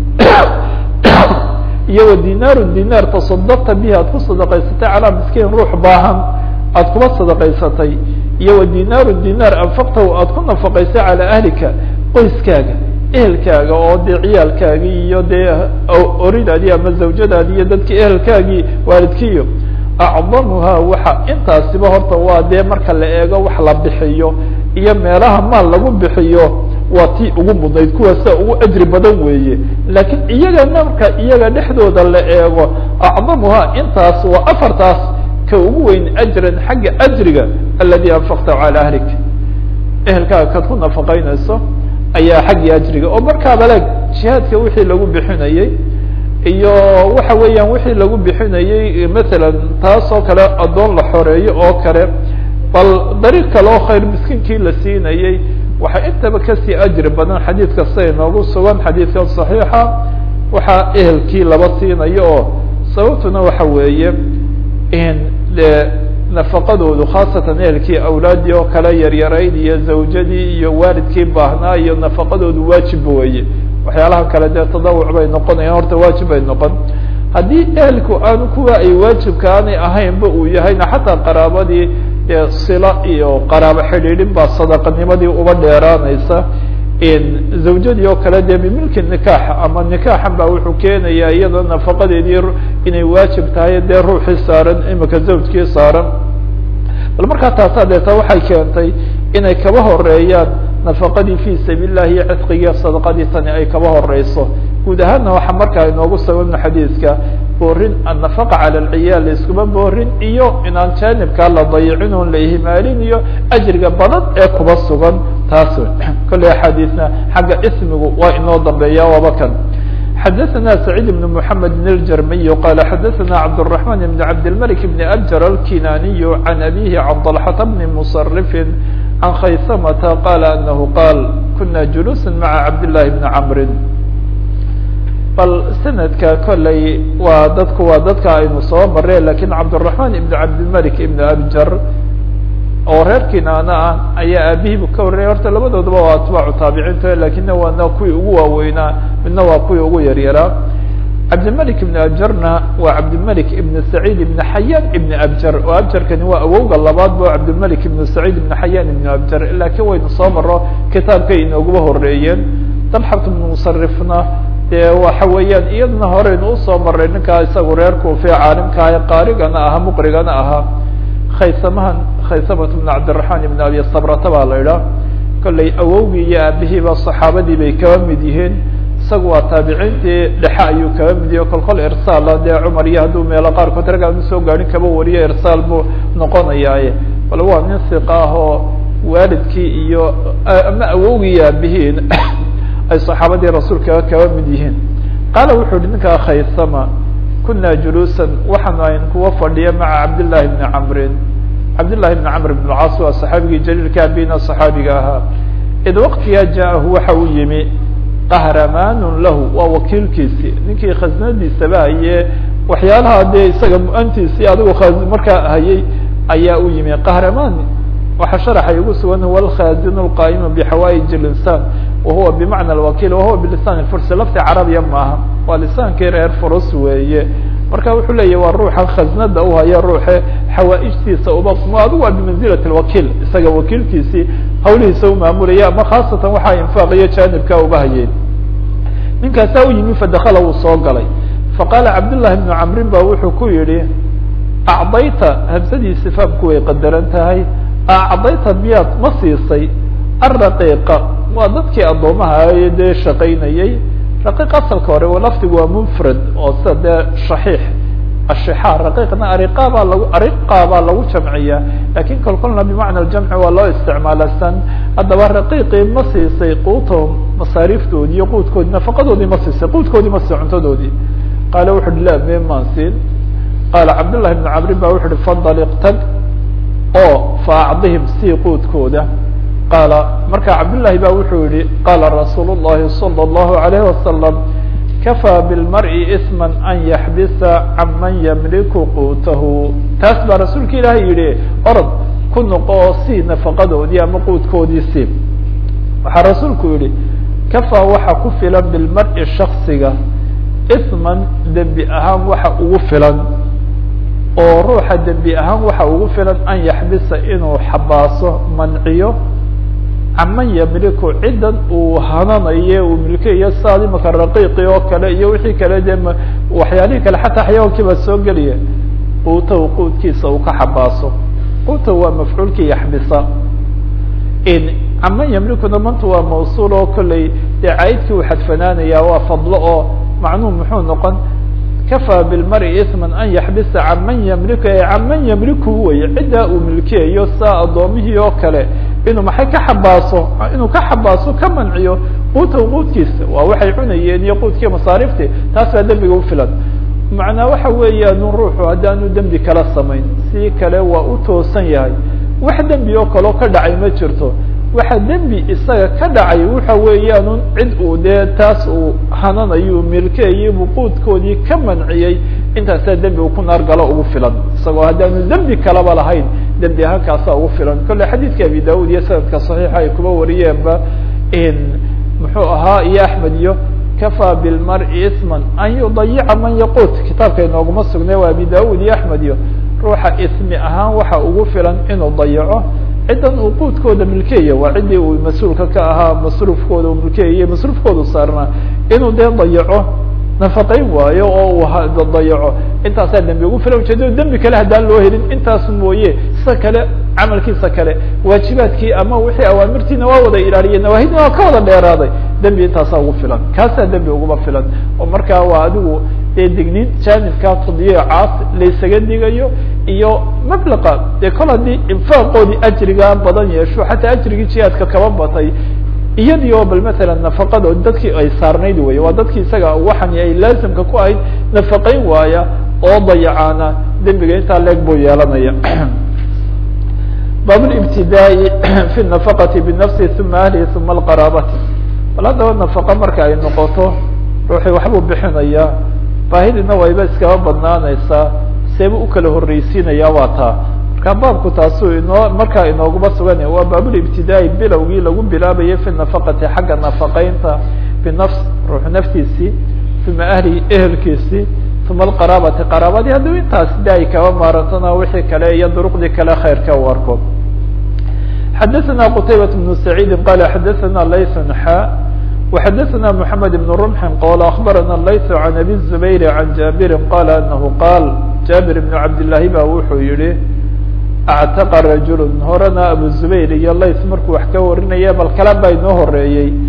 iyo wa dinaaru dinaar tasadaqta bihi aad ku sadaqaysatay calaa miskiin ruux baahan aada kuba sadaqaysatay iyo wa dinaaru dinaar anfaqtahu aada ku nafaqaysay calaa ahlika qoyskaaga ehelkaaga oo dee ciyaalkaagii iyo dee oridaadii ama zawjadaadii iyo dadkii ehelkaagii waalidkiiyo acdamuhaa waxa intaasiba horta waa dee marka la eego wax la bixiyo iyo meelaha maal lagu bixiyo waa tii ugu mudnayd kuwaasa ugu ajri badan weeye laakiin iyaga marka iyaga dhexdooda la eego acdamuhaa intaas waa afartaas ka ugu weyn ajran xagga ajriga aladi anfaqtahu cala ahlik ehelkaaga kaad ku nafaqaynayso ayaa xaggii ajriga oo markaaba leeg jihaadka wixii lagu bixinayey iyo waxa weeyaan wixii lagu bixinayey masalan taas oo kale addoon la xoreeyo oo kale bal dariiq kale oo khayr miskiinkii la siinayey waxaa intaba kasii ajri badan xadiid kasta inoogu sugan xadiidkan saxiixa waxaa ehelkii laba siinayo oo sababtuna waxa weeye in de nafaqadoodu khaasatan ehelkii awlaadii oo kale yaryarayd iyo zawjadii iyo waalidkii baahnaa iyo nafaqadoodu waajib weeye waxyaalaha kale dee tadawuc bay noqonayaan horta waajib bay noqon haddii ehelku aanu kuwa ay waajibka aanay ahaynba uu yahayna xataa qaraabadii dee sila iyo qaraabo xidhiidhin baa sadaqanimadii uba dheeraanaysa zawjadii oo kale dee bimilki nikaax ama nikaaxan baa wuxuu keenayaa iyadoo nafaqadeedii inay waajib tahay dee ruuxii saaran imika zawjkii saaran bal markaa taasaa deeta waxay keentay inay kaba horeeyaan nafaqadii fi sabiil illahi iyo cidqigii sadaqadii tani ay kaba horeyso guud ahaanna waxaa markaa inoogu sababna xadiidka boorin annafaqa cala alciyaal laiskuma boorin iyo inaan jaanibkaa la dayicin oon la ihmaalin iyo ajriga badan ee kuba sugan taas kolley axaadiisna xagga ismigu waa inoo dambeeya waaba kan xadaثna سacيid بن محamed بن الجrmiy qala xadaثna cabdالرحمن بن cabdالملك بن أbjر الkinaniy عan abihi عan طلحة بn مصرف عan khaysmةa qala أنh qاl kuna جuluسا mعa cabdاللahi بن cمri bal sanadka kolley waa dadku waa dadka aynu soo mare lakin cabdالرحمن بn cabdالملك بn أbjr oo reer kinaana ah ayaa aabihiibu ka warrayay horta labadoodaba waa atbaacu taabiciinta lakina waana kuwii ugu waaweynaa midna waa kuwii ugu yaryaraa cabdilmalik ibn abjarna waa cabdilmalik ibn saciid ibn xayaan ibn abjar oo abjarkani waa awowga labaad bo cabdilmalik ibn saciid ibn xayaan ibn abjar lakiin waynu soo maro kitaabkay inooguba horeeyeen dalxat ibn musarifna dee waxa weeyaan iyadana horeynu usoo maray ninkaa isagu reer kuufe caalimkaah qaarigana ahaa muqrigana ahaa khaysamahan khaysamat bn cabdiraحman ibn abi sabrata baa la idhaah kolley awowgii iyo aabihiiba saxaabadii bay kaba mid yihiin isagu waa taabiciintii dhexe ayuu kaga mid yaho kolkol irsaala dee cumar iyo hadduu meelo qaarkood rag aanu soo gaadhin kaba wariyo irsaal buu noqonayaaye bal waa nin siqa ah oo waalidkii iyo ama awowgii aabihiin ay saxaabadii rasuulka kaba mid yihiin qaala wuxuu yihi ninkaa khaysama kuna juluusan waxaanu ayn kuwa fadhiya maca cabdillahi bni camrin cabdillahi bni camr bn lcaas waa saxaabigii jaliilka abina saxaabiga ahaa id waqtigaa jaahu waxa uu yimi qahramaanun lahu waa wakiilkiisii ninkii khasnadiisaba haye waxyaalaha dee isaga mu-antiisii adigu markaa hayay ayaa u yimi qahramaan waxaa sharaxay ugu sugan huwa alkhazin lqa'imu bixawaaij linsaan wahuwa bimacna alwakiil wahuwa bilisan fursi lafti carabiya maaha waa lisaankii reer furus weeye marka wuxuu leeyahy waa ruuxa khasnada u haya ruuxe xawaaijtiisa uba adigu waa bimanzilat lwakiil isaga wakiilkiisii hawlihiisa u maamulaya ama khaasatan waxaa infaaqiyo jaanibka uba hayeen ninkaasaa u yimi fadakala wuu soo galay faqaala cabdullahi bnu camrin ba wuxuu ku yihi acdayta hamsadiisi faamku way qadaran tahay acdayta miyaad ma siisay araqiiqa waa dadkii addoomaha ee dee shaqaynayay raqiiq asalka hore laftigu waa mufrad oo sida dee shaxiix ashixaar raqiiqna ariqa baa lagu ariqa baa lagu jamciyaa lakin kol kolna bimacna aljamci waa loo isticmaala san haddaba raqiiqii ma siisay quutahum masaariiftoodii iyo quudkoodii nafaqadoodii ma siisay quudkoodii ma siisay cuntadoodii qaala wuxu uhi la me maan siin qaala cabdullahi bn camrin ba wuxu uhi fandaliq tag oo fa acdihim sii quudkooda qaala marka cabdullahi ba wuxuu yihi qaala rasuul llahi salى اllahu alayh wasalam kafaa bilmari isma an yaxbisa can man yamliku quutahu taas baa rasuulka ilaahay yihi orod ku noqo oo sii nafaqadoodii ama quudkoodii sii waxaa rasuulku yihi kafaa waxa ku filan bilmari shaksiga isman dembi ahaan waxa ugu filan oo ruuxa dembi ahaan waxa ugu filan an yaxbisa inuu xabaaso manciyo caman yamliku ciddan uu hananayo uu milkayo saad imaka raqiiqi oo kale iyo wixii kale dee waxyaalihii kale xataa xayawankii baa soo gelaya quutahu quudkiisa uu ka xabaaso quutahu waa mafcuulkii yaxbisa caman yamlikuna manta waa mawsuul oo kolley dee caidkii uu xadfanaanaya waa fadlo oo macnuhu muxuu noqon kafaa bilmari isman an yaxbisa can man yamliku can man yamliku weye ciddaa uu milkiyayo saa addoomihii oo kale inuu maxay ka xabaaso inuu ka xabaaso ka manciyo quutahu quudkiisa waa waxay cunayeen iyo quudkii masaarifti taas baa dembiga ufilan macnaa waxa weeyaanu ruuxu haddaanu dembi kala samayn si kale waa u toosan yahay wax dembi oo kaleo ka dhacay ma jirto waxa dembi isaga ka dhacay waxa weeyaanu cid uu dee taas uu hananayo milkeeyey buu quudkoodii ka manciyey intaasaa dembi uu ku naar galo ugu filan isagoo haddaanu dembi kalaba lahayn dembi ahaan kaasaa ugu filan kolle xadiidka abi daud iyo sanadka saxiixa ay kuba wariyeenba muxuu ahaa iyo axmed iyo kafaa bilmari isman an yudayica man yaquut kitaabka inooguma sugnay waa abi daud iyo axmed iyo ruuxa ismi ahaan waxa ugu filan inuu dayaco ciddan uu quudkooda milkeeya waa ciddii uu mas-uulka ka ahaa masruufkooda uu milkeeyay masruufkoodu saarnaa inuu dee dayaco nafaqayn waayo oo uu dayaco intaasaa dembi ugu filan ujeedada dembi kale haddaan loo helin intaas mooye sida kale camalkiisa kale waajibaadkii ama wixii awaamirtiina waa wada ilaaliyeen nawaahidna waa ka wada dheeraaday dembi intaasaa ugu filan kaasaa dembi uguma filan oo markaa waa adigu dee dignin jaanibkaa tadyiicaas laysaga digayo iyo mablaqa dee kol haddii infaaqoodii ajrigaa badan yeesho xataa ajrigii jihaadka kaba batay iyadii oo bal matalan nafaqada dadkii ay saarnayd wey waa dadkii isaga waxani ay laasimka ku ahayd nafaqayn waaya oo dayacaana dembiga intaa leeg buu yeelanaya bab libtidaai fi nafaqati binafsi uma ahlihi uma alqaraabati bal haddaba nafaqa marka ay noqoto ruuxii waxbuu bixinayaa baahidina wayba iskaba badnaanaysaa seeba u kala horreysiinaya waa taa marka baabku taasuu inoo markaa inooguma sugan waa baabulibtidaai bilowgii lagu bilaabayay fi nafaqati xagga nafaqeynta binafs ruux naftiisii uma ahlihi ehelkiisii uma alqaraabati qaraabadii hadduu intaas de ay kaba maarantona wixii kale iyo duruqdii kale khayrka u arko xadaثna qtaybaة بن سacيidi qala xadaثna layث xa وxadaثna mحamed بن رمح qal aخbarana layث عan abi الزubayr عan jabiri qala anahu qaal jabir بن cabdالlahi ba wuxuu yihi اctaqa rajul horena abu zubayr iyo layth markuu wax ka warinaya bal kala baa inoo horeeyey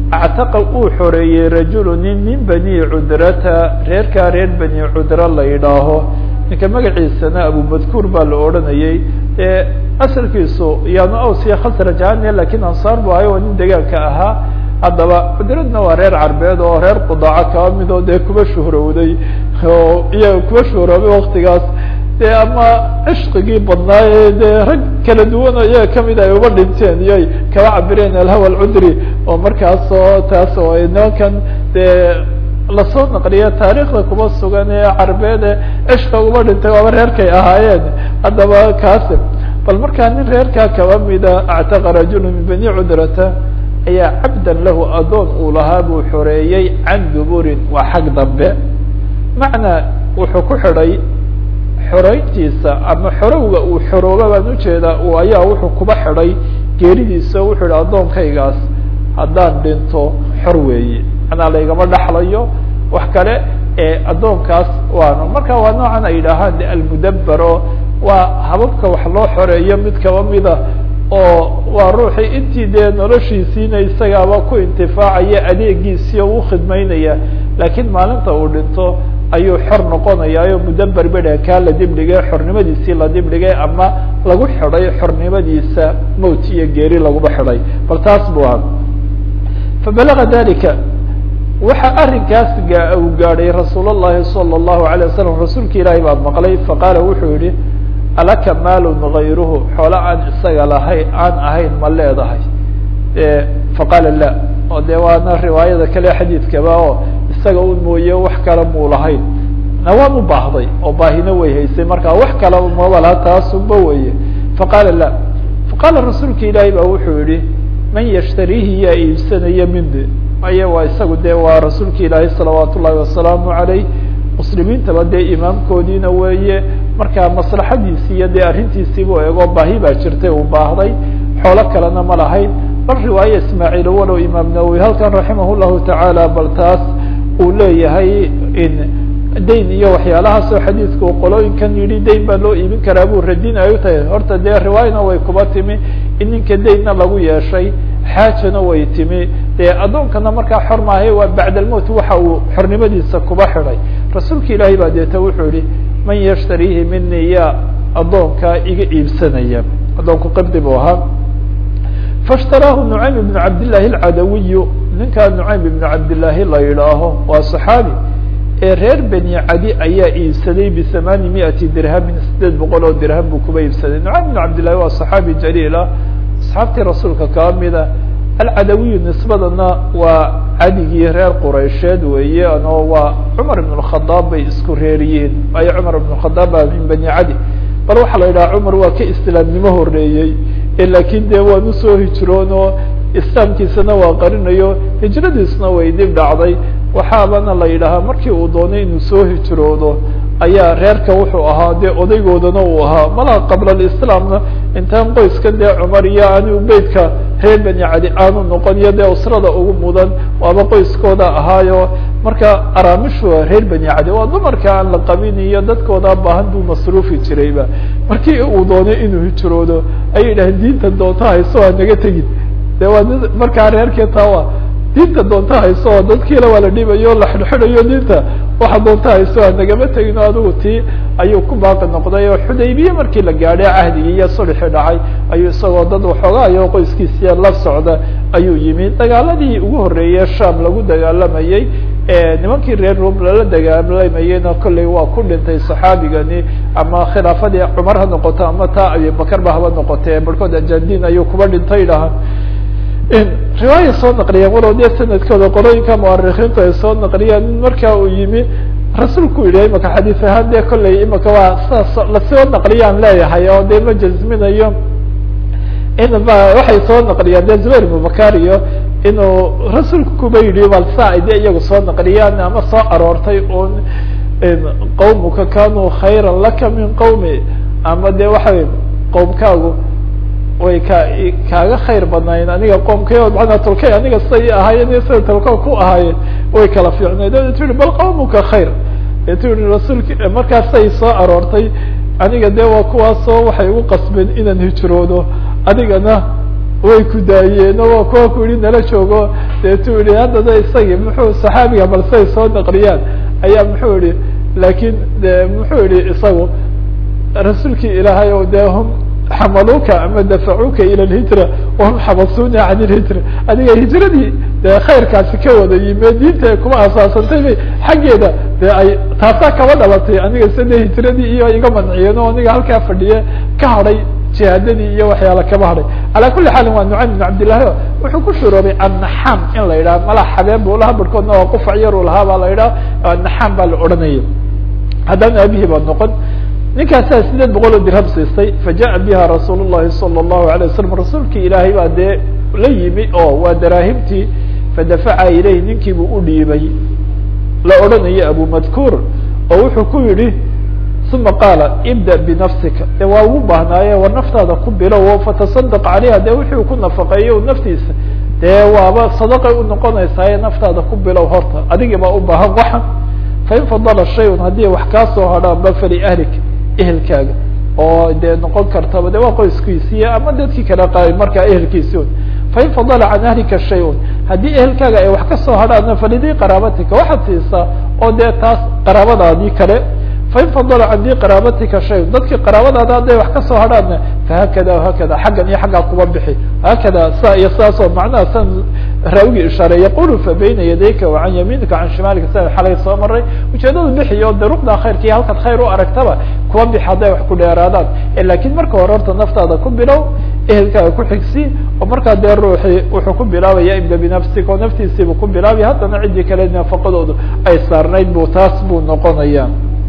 actaqa uu xoreeyey rajulu nin min bani cudrata reerkaa reer bani cudra la yidhaaho ninka magaciisana abumadkuur baa la odhanayey ee asalkiisu yaanu awsiya khasraj ahaane lakiin ansaar bu ahay oo nin degaanka ahaa haddaba cudradna waa reer carbeed oo reer qudaaco kaba mid oo dee kuba shuhrowday oo iyaga kuba shuhroobay waktigaas dee ama cishqigii badnaaye dee rag kala duwan oo iyaga kamid ay uba dhinteen iyoy kaba cabireen alhawa alcudri oo markaas oo taas oo nimankan dee lasoo naqliya taariikhda kuba sugan ee carbeed ee cishqa uba dhintay waaba reerkay ahaayeen haddaba kaasi bal markaa nin reerkaa kaba mida actaqa rajulu min bani cudrata ayaa cabdan lahu adoon uu lahaa buu xoreeyey can duburin waa xag dambe macnaa wuxuu ku xidhay xoreyntiisa ama xorowga uu xorooba baan ujeedaa u ayaa wuxuu kuba xidhay geeridiisa wuxuu yihi addoonkaygaas haddaan dhinto xor weeye manaa laygama dhaxlayo wax kale ee addoonkaas waano marka waa noocan ay yidhaahaan de almudaber oo waa hababka wax loo xoreeyo mid kaba mida oo waa ruuxii intii dee noloshiisiina isagaaba ku intifaacaya adeegiisii oo u khidmaynaya laakiin maalinta uu dhinto ayuu xor noqonaya o mudaber bedha kaa la dibdhigay xornimadiisii la dibdhigay ama lagu xidhay xornimadiisa mowt iyo geeri laguba xidhay bal taas bu aha fabalaga dalika waxa arrinkaas gaa uu gaadhay rasuul الlahi salى الlahu عalيه wasalam rasuulka ilaahi baa maqlay faqaala wuxuu yihi alaka maalun gayruhu xoolo aan isaga lahay aan ahayn ma leedahay faqaala la oo de waana riwaayada kale xadiidkaba oo isaga un mooye wax kale muu lahayn na waan u baahday oo baahina way haysay marka wax kale maba laha taasunba weye faqaala la faqaala rasuulka ilaahi ba wuxuu yihi man yashtariihi yaa iibsanaya mindi aya waa isagu de waa rasuulka ilaahi salawaat ullahi wasalaamu عalayh muslimiintaba dee imaamkoodiina weeye marka maslaxadiisi iyo dee arrintiisiibuu eego baahi baa jirtay uu baahday xoolo kalena ma lahayn bal riwaaye ismaaciil walow imaam nawowi halkan raximah llahu tacaala bal taas uu leeyahay in dayn iyo waxyaalahaasoo xadiidku qolooyinkan yidhi dayn baa loo iibin karaa buu radin ay u tahay horta dee riwaayana way kuba timi in ninka daynna lagu yeeshay xaajana way timi dee addoonkana markaa xor maahay waa bacda almowt waxa uu xornimadiisa kuba xidhay rasuulka ilaahay baa deeta wuxuu yihi man yashtariihi mini yaa addoonkaa iga iibsanaya addoonku qibdi buu ahaa faاshtaraahu nucaym ibn cabdillaahi alcadawiyu ninkaa nucaym ibn cabdillaahi la yidhaaho waa صaxaabi ee reer beni cadi ayaa iibsaday bihamaani miati dirhamin sideed boqol oo dirham buu kuba iibsaday nucaym ibn cabdillahi waa صaxaabi jaliila asxaabtii rasuulka kaa mida alcadawiyu nisbadana waa cadigii reer quraysheed weeye ano waa cumar ibn اkhadaab bay isku reeriyiin waayo cumar ibn khadaab baa min bani cadi bal waxaa la yidhaha cumar waa ka islaamnimo horeeyey lakin de waan usoo hijroon oo islaamkiisana waa qarinayo hijradiisna way dib dhacday waxaabana la yidhaahaa markii uu doonay inuu soo hijroodo ayaa reerka wuxuu ahaa dee odaygoodana uu ahaa malaha qabla alislaamna intaan qoyskan dee cumar iyo anigu beytka reer beni cadi aanu noqon iyo dee usrada ugu mudan waaba qoyskooda ahaayo marka araamishu reer beni cadi waa dumarka aan la qabin iyo dadkooda baahan buu masruufi jirayba markii uu doonay inuu hijroodo ayay yidhaaheen diinta doonta hayso waa naga tegin de waa markaa reerkii tawa diinta doonta hayso oo dadkiila waa la dhibayo la xidhxidhayo diinta waxa doonta hayso a nagama tegin o adigu tii ayuu ku baaqi noqday oo xudaybiye markii la gaadhay cahdigii iyo sulxi dhacay ayuu isagoo dad waxoogaayo qoyskiisiya la socda ayuu yimi dagaaladii ugu horreeyey sham lagu dagaalamayey nimankii reer rum lala dagaalamayeyna kolley waa ku dhintay saxaabigani ama khilaafadii cumar ha noqoto ama taa abibakar ba haba noqotee barhkood ajandin ayuu kuba dhintay dhaha riwaaya soo naqliyeen walow dee sanadkooda qolooyinka muarikiintu ay soo naqliyeen in markaa uu yimi rasuulku yihi imaka xadiis ahaan dee kolley imaka waa sidaas lasoo naqliyaan leeyahay oo dee ma jazminayo in ba waxay soo naqliyaan dee zubayr ibubakar iyo inuu rasuulku kuba yidhi bal saa ay dee iyagu soo naqliyaan ama soo aroortay un qawmuka kanuu khayra laka min qawmi ama de waxa qowmkaagu way ka kaaga khayr badnaayeen aniga qoomkay maanaa tolkay aniga siday ahaayeen iyo sida tolka ku ahaayeen way kala fiicnayd o tu yihi bal qawmuka khayr tu yihi rasuulki markaasay soo aroortay aniga de waa kuwaasoo waxay ugu qasbeen inaan hijroodo adigana way ku daayeen oo kuwa ku yihi nala joogo deetu yihi haddana isagii muxuu saxaabiga balsay soo naqliyaan ayaa muxuu yihi laakiin de muxuu yihi isagu rasuulkii ilaahay o de hum xamaluuka ama dafacuuka ila lhijra wahum xabasuuna can ilhijra adiga hijradii dee khayrkaasi ka wada yime diinta kuma asaasantay bay xaggeeda de ay taasaa kaba dhalatay aniga sade hijradii iyo iga manciyeen oo aniga halkaa fadhiye ka hadhay jihaadadii iyo waxyaala kaba hadhay calaa kuli xaalin waa nucaym bn cabdillahi o wuxuu ku shuroobay annaxaam in la yidhaha mala xabeen bu lahaa barhkoodna waa qufac yar u lahaa baa la yidhaha annaxaam baa la odhanaya haddaan aabihii baa noqon ninkaasaa sideed boqol oo dirham siistay fajaءa biha rasuul الlahi salى الlahu عalيه wasalam rasuulkii ilaahay baa dee la yimi oo waa daraahimtii fadafaca ilayh ninkiibuu u dhiibay la odhanayo abu madkuur oo wuxuu ku yihi uma qaala ibda binafsika de waa ugu baahnaaye war naftaada ku bilow fataصadq calayha de wixii ku nafaqeeyo naftiisa dee waaba sadaqay unoqonaysaaye naftaada ku bilow horta adigii baa u baahan waxan fain fadala shayun haddii wax kaa soo hadhaanba faliahlik ehelkaaga oo dee noqon kartaba de waa qoyskiisii ama dadkii kale qa markaa ehelkiisi un fain fadala can ahlika shay-un haddii ehelkaaga ay wax kasoo hadhaana falidii qaraabatika waxaad siisaa oo dee taas qaraabadaadii kale fain fadala can dii qaraabatika shayun dadkii qaraabadaada hadday wax kasoo hadhaana fahakada hakada xaggan iyo xaggaa kuba bixi hakada saa iyo saas oo macnaha san raawigii ishaaray yaqulu fa bayna yadayka wa can yamiinika can shimaalika sida xalay soo maray ujeedadu bixi oo de ruqda khayrka iyo halkaad khayr u aragtaba kuwa bixi hadday wax ku dheeraadaan lakin marka hore horta naftaada ku bilow ehelkaaga ku xigsi oo markaa dee ruuxii wuxuu ku bilaabaya ibda binafsika oo naftiisiibu ku bilaabaya haddana ciddii kale nafaqadoodu ay saarnayd bu taas buu noqonaya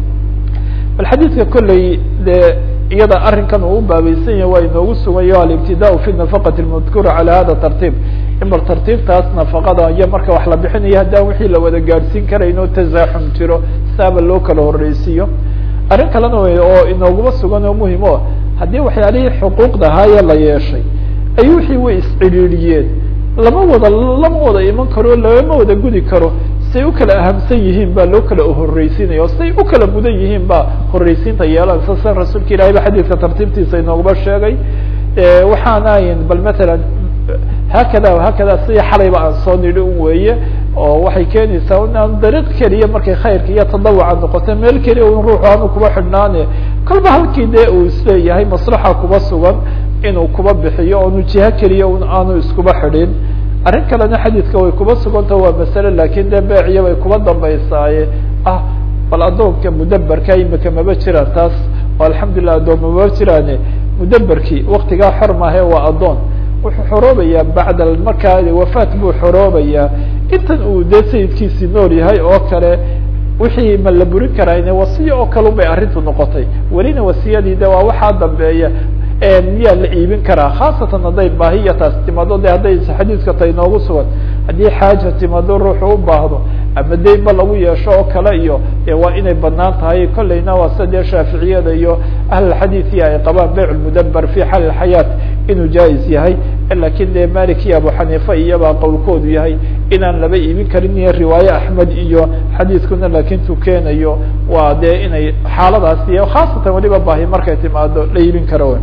bal xadiidka kolley dee iyada arrinkan uu u baabaysan yahay waa inoogu sugayo alibtidaa fi nafaqati lmadkuura cala hada tartiib in bal tartiibtaas nafaqada iyo marka wax la bixinayo haddaan wixii la wada gaadhsiin karayno tasaaxum jiro saaba loo kala horreysiiyo arrin kalena wey oo inooguma sugan oo muhim o haddii waxyaalihii xuquuqda ahaayee la yeeshay ay wixii way iscidhiidhiyeen lama wada lama wada iman karo lagama wada gudi karo say u kala ahamsan yihiin baa loo kala horreysiinaya o say u kala mudan yihiin baa horreysiinta yeelanaysa sida rasuulka ilahay ba xadiidka tartiibtiisa inooguma sheegay waxaanayn bal matalan haakada haakada sidii xalayba aan soo nidhi un weeye oo waxay keenaysaa inaan dariiq keliya markay khayrka iyo tadawuca noqoto meel keliya un ruuxu aanu kuba xidhnaane kolba halkii dee uu isleeyahay maslaxa kuba sugan inuu kuba bixiyo oonu jiho keliya un aanu iskuba xidhin arrin kalena xadiidka way kuba suganta waa masale lakin dee beeciya bay kuba dambaysaaye ah bal addoonka mudaberka imika maba jiraan taas oo alxamdulilah addoon maba jiraane mudaberkii waktigaa xor maahe waa addoon wuxuu xoroobayaa bacda markaa wafaat buu xoroobayaa intan uu dee sayidkiisii nool yahay oo kale wixii ma la burin karaa wasiya oo kale un bay arrintu noqotay welina wasiyadii de waa waxaa dambeeya miyaa la iibin karaa khaasatan hadday baahiya taas timaado de hadday xadiiska tay noogu sugan haddii xaaja timaado ruuxu u baahdo ama deynba lagu yeesho oo kale iyo de waa inay banaan tahay kolleyna waa sida dee shaaficiyada iyo ahlulxadiiثi ay qabaan beyc mudaber fi xal xayaat inuu jais yahay lakin de malik iyo abu xaniifa iyabaa qowlkoodu yahay inaan laba iibin karin iyo riwaaye axmed iyo xadiiskuna lakin tu keenayo waa dee inay xaaladaas iyo khaasatan waliba baahi markay timaado la iibin karo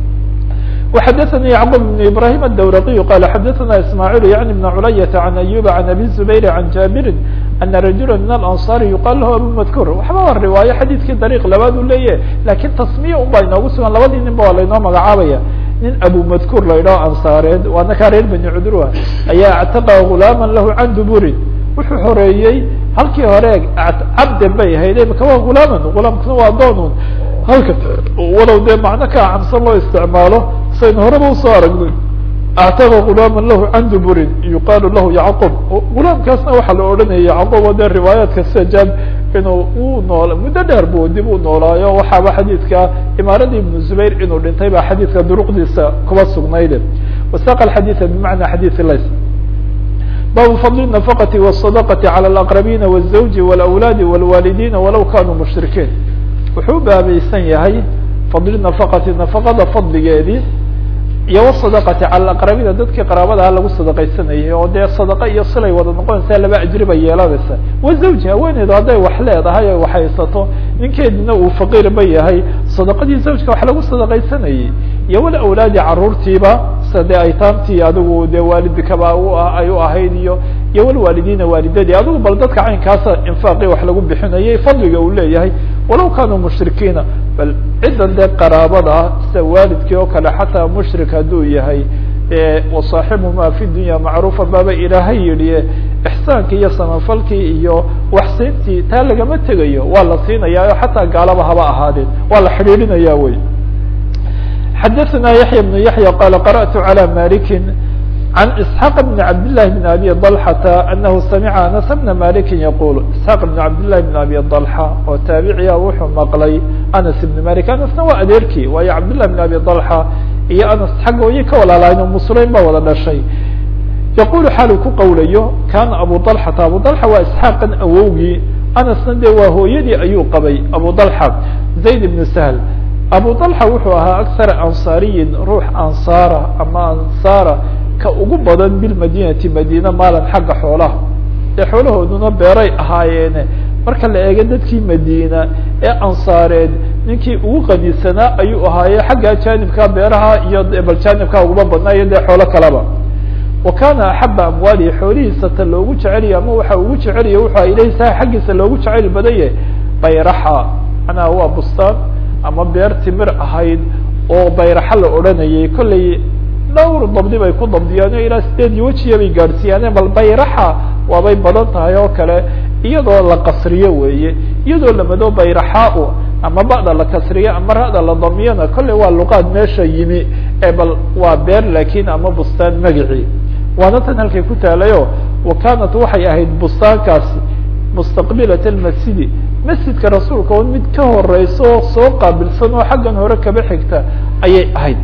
وxdثnي يعقوب بن إبراهيم الdورقي قال xdثna اسماعيل يعني بن عlyة عن أيوب عن أبي الزبير عن جابر أن رجuلا من الأنصار يقال له أبو مذكور waxba waa riواaية xadيثkii طريق labaad u leeyahy lakin تsمية un baa inoogu sugan labadii nin ba waa lainoo magacaabaya nin أبو مذكور la idhao أنصاareed waa ninkaa reer بني cudrوa ayaa اعتقى غuلاama lahu عan dبurin wuxuu xoreeyey halkii hore cabden bay ahayd imika waa غulaaman غulaamkuna waa doonun halka walow dee macno ka acamsan loo isticmaalo saynu horeba usoo aragnay actaqa gulaama lahu can duburin yuqaalu lahu yacqub gulaamkaasna waxaa la odhanaya yacqub oo dee riwaayaadka sida jaab inuu u nool muddo dheer bu dib u noolaayo waxaaba xadiidka imaaradii ibnu zubayr inuu dhintay baa xadiidka duruqdiisa kuba sugnayde wasaqa alxadiida bimacna xadiidi lays baabu fadli nafaqati wالsadaqati calى اlaqrabiina wالzawji wاlawlaadi wاlwaalidiina walaw kanuu mushrikiin wuxuu baabaysan yahay fadli nafaqati nafaqada fadligeedii iyo wasadaqati cala aqrabiina dadkii qaraabadaha lagu sadaqaysanayay oo dee sadaqa iyo silay wada noqonaysaa laba ajri bay yeelanaysaa wa zawji haweeneydu hadday wax leedahay o wax haysato ninkeedina uu faqiir ba yahay sadaqadii zawjka wax lagu sadaqaysanayay iyo wal awlaadi caruurtiiba sida dee aytaamtii adigu dee waalidkaba ay u ahayd iyo iyo wal waalidiina waalidadii adigu bal dadka caynkaasa infaaqii wax lagu bixinayay fadliga uu leeyahay walow kaanuu mushrikiina bal ciddan dee qaraabada ah sida waalidkii oo kale xataa mushrik hadduu yahay wasaaxibuhuma fi dunya macruufa baaba ilaahay yidhi ixsaankii iyo samafalkii iyo waxsiintii taa lagama tegayo waa la siinaya o xataa gaalaba haba ahaadeen waa la xidhiidhinaya wey xadaثna yaحya بن yaحya qala qarأtu عalى maliki عan isحاq بn cabd لlahi بn abi ضلxata anahu samica anas bna maliki yaqul isحaaq بn cabd لlahi بn abi ضلxa oo taabiciya wuxuu maqlay anas ibn malik anasna waa adeerkii waayo cabd لlah بn abi ضلxa iyo anas xagga wayay ka walaalahayn o musulayn baa wada dhashay yaqulu xaalu ku qawlayo kana abu طalxata abu طalxa waa isxaaqan awowgii anasna dee waa hooyadii ayuu qabay abu طalxa zayd ibn sahl abu طalxa wuxuu ahaa akara ansaariyin ruux ansaara ama ansaara ka ugu badan bilmadinati madina maalan xagga xoolaha dee xoolahooduna beeray ahaayeene marka la eego dadkii madina ee ansaareed ninkii ugu qanisanaa ayuu ahaaye xagga janibka beeraha iyo bal janibka uguma badnaa iyo dee xoolo kaleba wa kana axaba amwaalihi xoolihiisa ta loogu jecelya ama waxa ugu jecelaya wuxu ilahi saha xaggiisa loogu jeceyl badanye bayraxa manaa waa bustaan ama beer timir ahayd oo bayraxa la odhanayay kollay dhowr dabdi bay ku dabdiyaan o ilaa sideed iyo wejiya bay gaadhsiiyaane bal bayraxa waabay badan tahay oo kale iyadoo la qasriyo weeye iyadoo lamado bayraxaa ama ba'da la kasriyo ama ra'da la damiyana kolley waa luqaad meesha yimi ee bal waa beer lakin ama bustaan magicii waana tan halkay ku taalayo wa kanat waxay ahayd bustaankaasi mustaqbilat almasjidi masjidka rasuulka oo mid ka horeyso soo qaabilsan oo xaggan hore kaba xigta ayay ahayd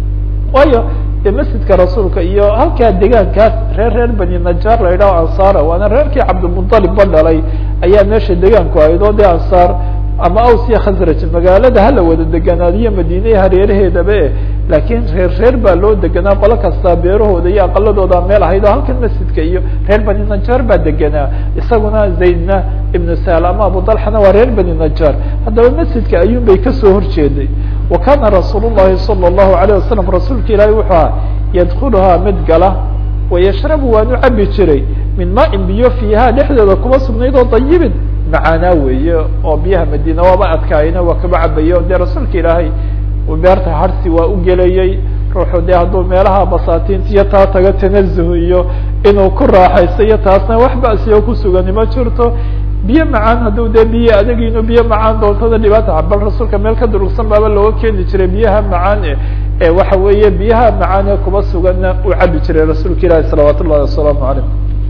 waayo de masjidka rasuulka iyo halkaa degaankaas reer reer bani najaar la yidhaho ansaara waana reerkii cabdilmuطalib ba dhalay ayaa meesha degaanku ahayd oo de ansaar ama aws iyo khasraj magaalada hala wada deganaadiyo madiine hareeraheedaba e laakiin reer reer baa loo deganaa qolo kastaa beerahooda iyo aqaladooda meel ahayd oo halkan masjidka iyo reer bani najaar baa deganaa isaguna zaydna ibnu sahl ama abu dalxana waa reer bani najaar haddaba masjidka ayuun bay kasoo horjeeday wa kana rasuul llahi salى الlahu alayه wasalam rasuulka ilaahi wuxuu aha yadkuluhaa mid gala wayashrabu waanu cabi jiray min maain biyo fiiha dhexdeeda kuma sugnayd oo dayibin macaanaa weeye oo biyaha madiina waaba adkaayna waa kaba cabayo dee rasuulka ilaahay beerta harsi waa u gelayey ruuxu dee hadduu meelaha basaatinta iyo taa taga tanazuh iyo inuu ku raaxaysto iyo taasna wax basiyo kusugani ma jirto biyo macaan hadduu dee biyo adag inuu biyo macaan doontada dhibaata bal rasuulka meel ka durugsan baaba looga keeni jiray biyaha macaan e ee waxa weeye biyaha macaan ee kuba suganna uu cabi jiray rasuulka ilaahi salawaat ullahi wasalaamu calayh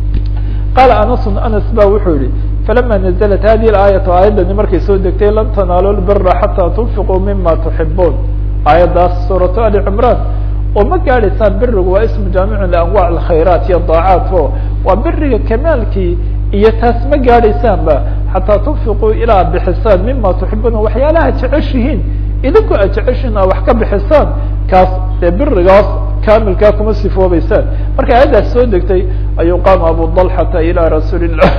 qaala anasun anas ba wuxuu yihi falama naزlat hadihi aayatu aayaddani markay soo degtay lan tanaalu lbira xataa tunfiquu mima tuxibuun aayaddaas suuratu ali cimraan oo ma gaadhaysaan birigu waa ismu jaamicun lianwac alkhayraat iyo daacaat o waa biriga kamaalkii iyo taas ma gaadhaysaanba xataa tunfiquu ilaa bixisaan mima tuxibuuna waxyaalaha jeceshihiin idinku aad jeceshiin aa wax ka bixisaan kaas dee birigaas kamilkaa kuma sifoobeysaan marka aayaddaas soo degtay ayuu qaama abu dalxata ilaa rasuuli llah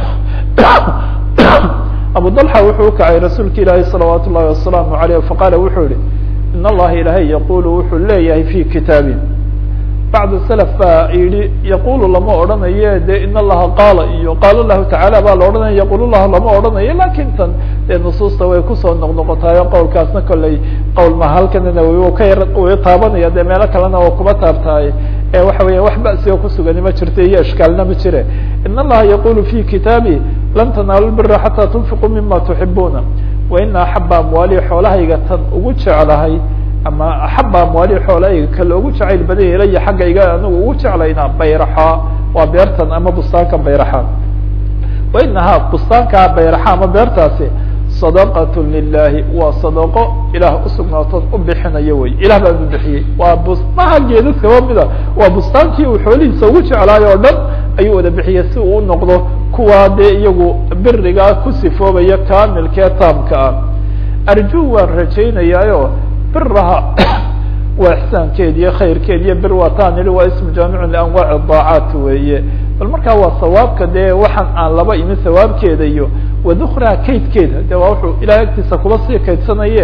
abu dalxa wuxuu ukacay rasuulka ilaahi salawaat ullahi wasalaamu aleyh faqaala wuxuu yihi in allaha ilaahay yaqulu wuxuu leeyahay fi kitaabi bacd salaf baa yihi yaqulu lama odhanayo de in allaha qaala iyo qaala lahu tacala baa la odhanaya yaqul lahu lama odhanayo lakin tan dee nusuusta way kusoo noqnoqotaayo qowlkaasna kolley qowl ma halkanana w ka yar way taabanaya dee meelo kalena oo kuba taabtahay ee waxa weya wax basioo kusugani ma jirto iyo ishkaalna ma jire in allaha yaqulu fi kitaabi lan tanaalu bira xataa tunfiquu mima tuxibuuna wa ina axaba amwaali xoolahayga tan ugu jeclahay ama axaba amwaali xoolahayga ka loogu jacayl badanya ilaya xaggayga anigu ugu jeclayna bayraxa waa beertan ama bustaanka bayraxa wa inahaa bustaankaa bayraxa ama beertaasi sadaqat lilahi waa sadaqo ilaah usugnaatood u bixinayo wey ilah baan u bixiyey waa bustaha geedad kaba mida waa bustaankii uu xoolihiisa ugu jeclaayo o dhan ayuu wada bixiyey si uu unoqdo kuwaa dee iyagu birigaa ku sifoobaya kamilkee taamka ah arju waan rajaynayaayo biraha waa ixsaankeed iyo khayrkeed iyo bir waa taan ihi waa ismu jaamicun lianwaaci daacaat weeye bal markaa waa sawaabka dee waxaan aan laba imin sawaabkeeda iyo wadukraa kaydkeeda de waa wuxuu ilahay agtiisa kuba sii kaydsanaye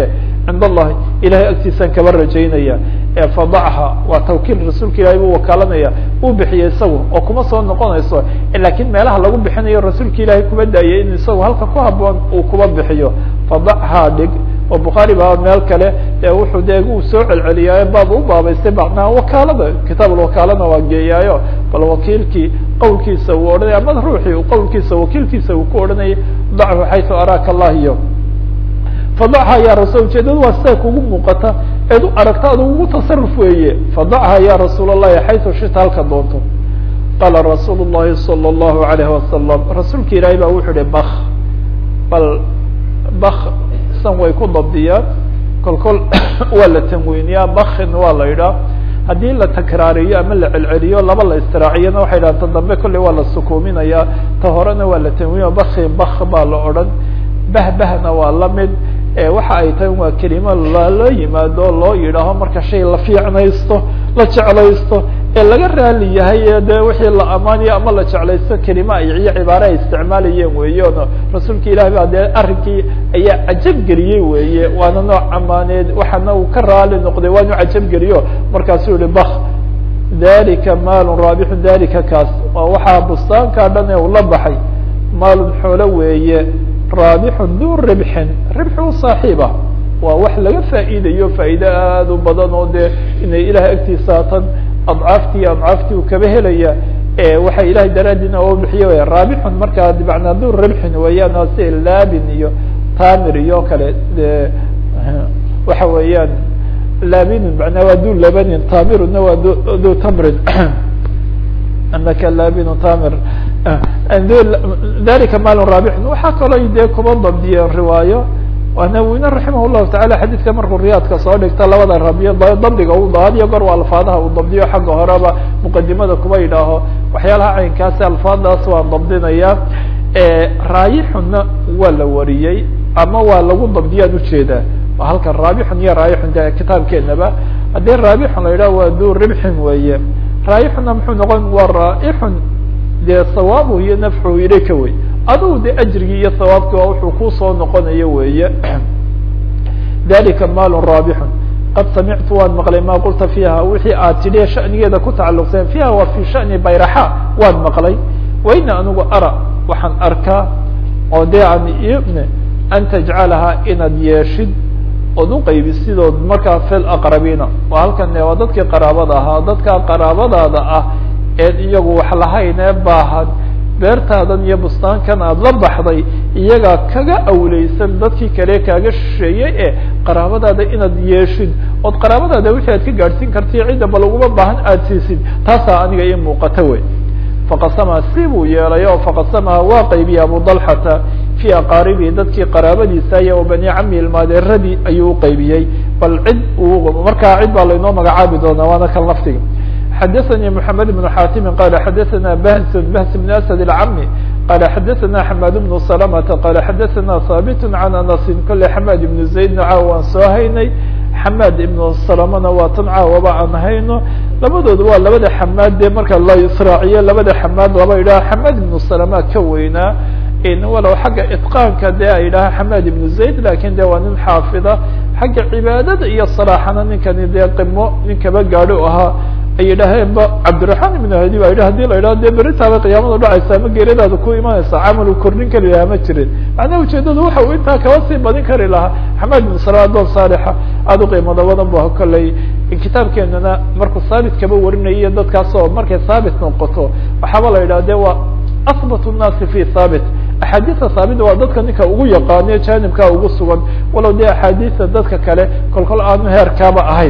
cind allahi ilahay agtiisaan kaba rajaynaya ee fadachaa waa tawkiil rasuulka ilahay buu wakaalanaya uu bixiyey isagu oo kuma soo noqonayso lakiin meelaha lagu bixinayo rasuulka ilaahay kuba daayay in isagu halka ku haboon uu kuba bixiyo fadachaa dhig oo bukhaari baa meel kale e wuxuu de uu soo celceliyaayo baab u baabaystay macnaha wakaalada kitaab wakaalana waa geeyaayo bal wakiilkii qowlkiisa uu odhanaya ama ruuxii qowlkiisa wakiilkiisa uu ku odhanayay dachu xaytu araaka allah iyo fadachaa ya rasul ujeedadu waa sidaa kugu muuqata eed u aragta adu ugu tasaruf weeye fadachaa ya rasuul allahi xaytu shita halka doonto qaala rasuul llahi salى اllahu alayhi wasalam rasuulka ilaahay baa wuxuu ihi bak bal bak san way ku dabdiyaan kol kol waa la tanweyniyaa bakin waa la yidhaha haddii la takraariyo ama la celceliyo laba la istiraaciyana waxay dhahan ta dambe kolley waa la sukuuminaya ta horena waa la tanweyniya bakin bak baa la odhan bahbahna waa lamid waxa ay tahay waa kelimo lala yimaado loo yidhaaho marka shay la fiicnaysto la jeclaysto ee laga raali yahay ee de wixii la amaanayo ama la jeclaysto kelima ay iyo cibaare ay isticmaalayeen weeyono rasuulka ilahi ba dee arrinkii ayaa cajab geliyey weeye waana nooc amaaneed waxaana uu ka raali noqday waanu cajab geliyo markaasuu yihi bak dalika maalun raabixun dalika kaas waa waxaa bustaankaa dhan ee uu la baxay maalun xoolo weeye raabixun du ribxin ribxi u saaxiiba waa wax laga faa'iidayo faa'iide aada u badan oo dee inay ilahay agtiisa tan adcaafti iyo adcaafti uu kaba helaya waxa ilahay daraadiina oo bixiyo w raabixun markaa bimacnaa du ribxin weeyaan si laabin iyo tamir iyo kale de waxa weeyaan laabinun manaa waa du labanin tamiruna waa du du tamrin anaka laabinu tamir dalika maal raabixun waxaa kaloo dee kuba dabdiyeen riwaayo nawina raximah llahu taala xadiidka markuu riyaadka soo dhigta labada rabiyo dabdiga u had iyo goor waa alfaadaha uu dabdiyo xagga horeba muqadimada kuba yidhaaho waxyaalaha caynkaasi alfaadaas waa dabdinaya raayixunna waa la wariyey ama waa lagu dabdiyaan ujeedaa halkan raabixun iyo raayixun de kitaabkeenaba haddii raabixun la yidhaho waa du ribxin weeye raayixunna muxuu noqon waa raa'ixun dee sawaabuhu iyo nafxuhu ilayka wey adugu de ajrigii iyo sawaabkii waa wuxuu kusoo noqonayo weeye dalika maalun raabixun qad samictu waan maqlay ma qulta fiiha wixii aad tidhi shanigeeda ku tacalluqseen fiiha waa fi shani bayraxa waan maqlay waina anigu ara waxaan arkaa oo dee aan ibne an tajcalaha inaad yeeshid ood uqaybisidoo markaa fi laqrabiina waa halkan waa dadkii qaraabada ahaa dadka qaraabadaada ah eed iyagu wax lahayn ee baahan beertaadan iyo bustaankan aada la baxday iyagaa kaga awleysan dadkii kale kaaga shisheeyey ee qaraabadaada inaad yeeshid ood qaraabadaada wixii aad ka gaadhsiin kartaiyo cidda ba laguma baahan aada siisid taasaa aniga ii muuqata wey faqasamaha si buu yeelay oo faqasamaha waa qaybiyey abu dalxata fii aqaaribihi dadkii qaraabadiisa iyo bani cami ilmaadeeradii ayuu uqaybiyey bal cid uu markaa cid baa laynoo magacaabi doonaa waana kan laftiga xadaثnي محamed بن xاtimi qal xadaثna bahs bahs بن asd الcami qal xadaثna xmad بن سلمةa qal xadaثna haaبt عan aنasi kole xmad iبن زaydna caawa waan soo haynay xmad iبن سلمna waa tan caawaba aan hayno labadooda waa labada xamaad dee marka la israaciyo labada xamaad laba idhaha xmad iبن سلمة ka weynaa walow xagga iطqاanka de a yidhaha xmad iبن زayd lakin de waa nin xaafida xagga cibaadada iyo صلاxana ninkani dee qimo nin kaba gaadho ahaa ay yidhaaheen ba cabdiraحman iبn hadi ba yidhi hadii la yidhaho de beritaaba qiyaamada dhacaysa ama geeradaada ku imanaysa camal uu kordhin kari lahaa ma jirin macnaha ujeedadu waxa uu intaa kaba sii badin kari lahaa xamad ibn sala adoon saalixa aada u qiimada badan bu kolley kitaabkeenana markuu saabit kaba warinayo dadkaas oo markay saabit noqoto waxaaba la yidhaha de waa asbat الnaasi fi haabit axaadiista haabita waa dadka ninka ugu yaqaano janibkaa ugu sugan walow de axaadiista dadka kale kol kol aanu heerkaaba ahayn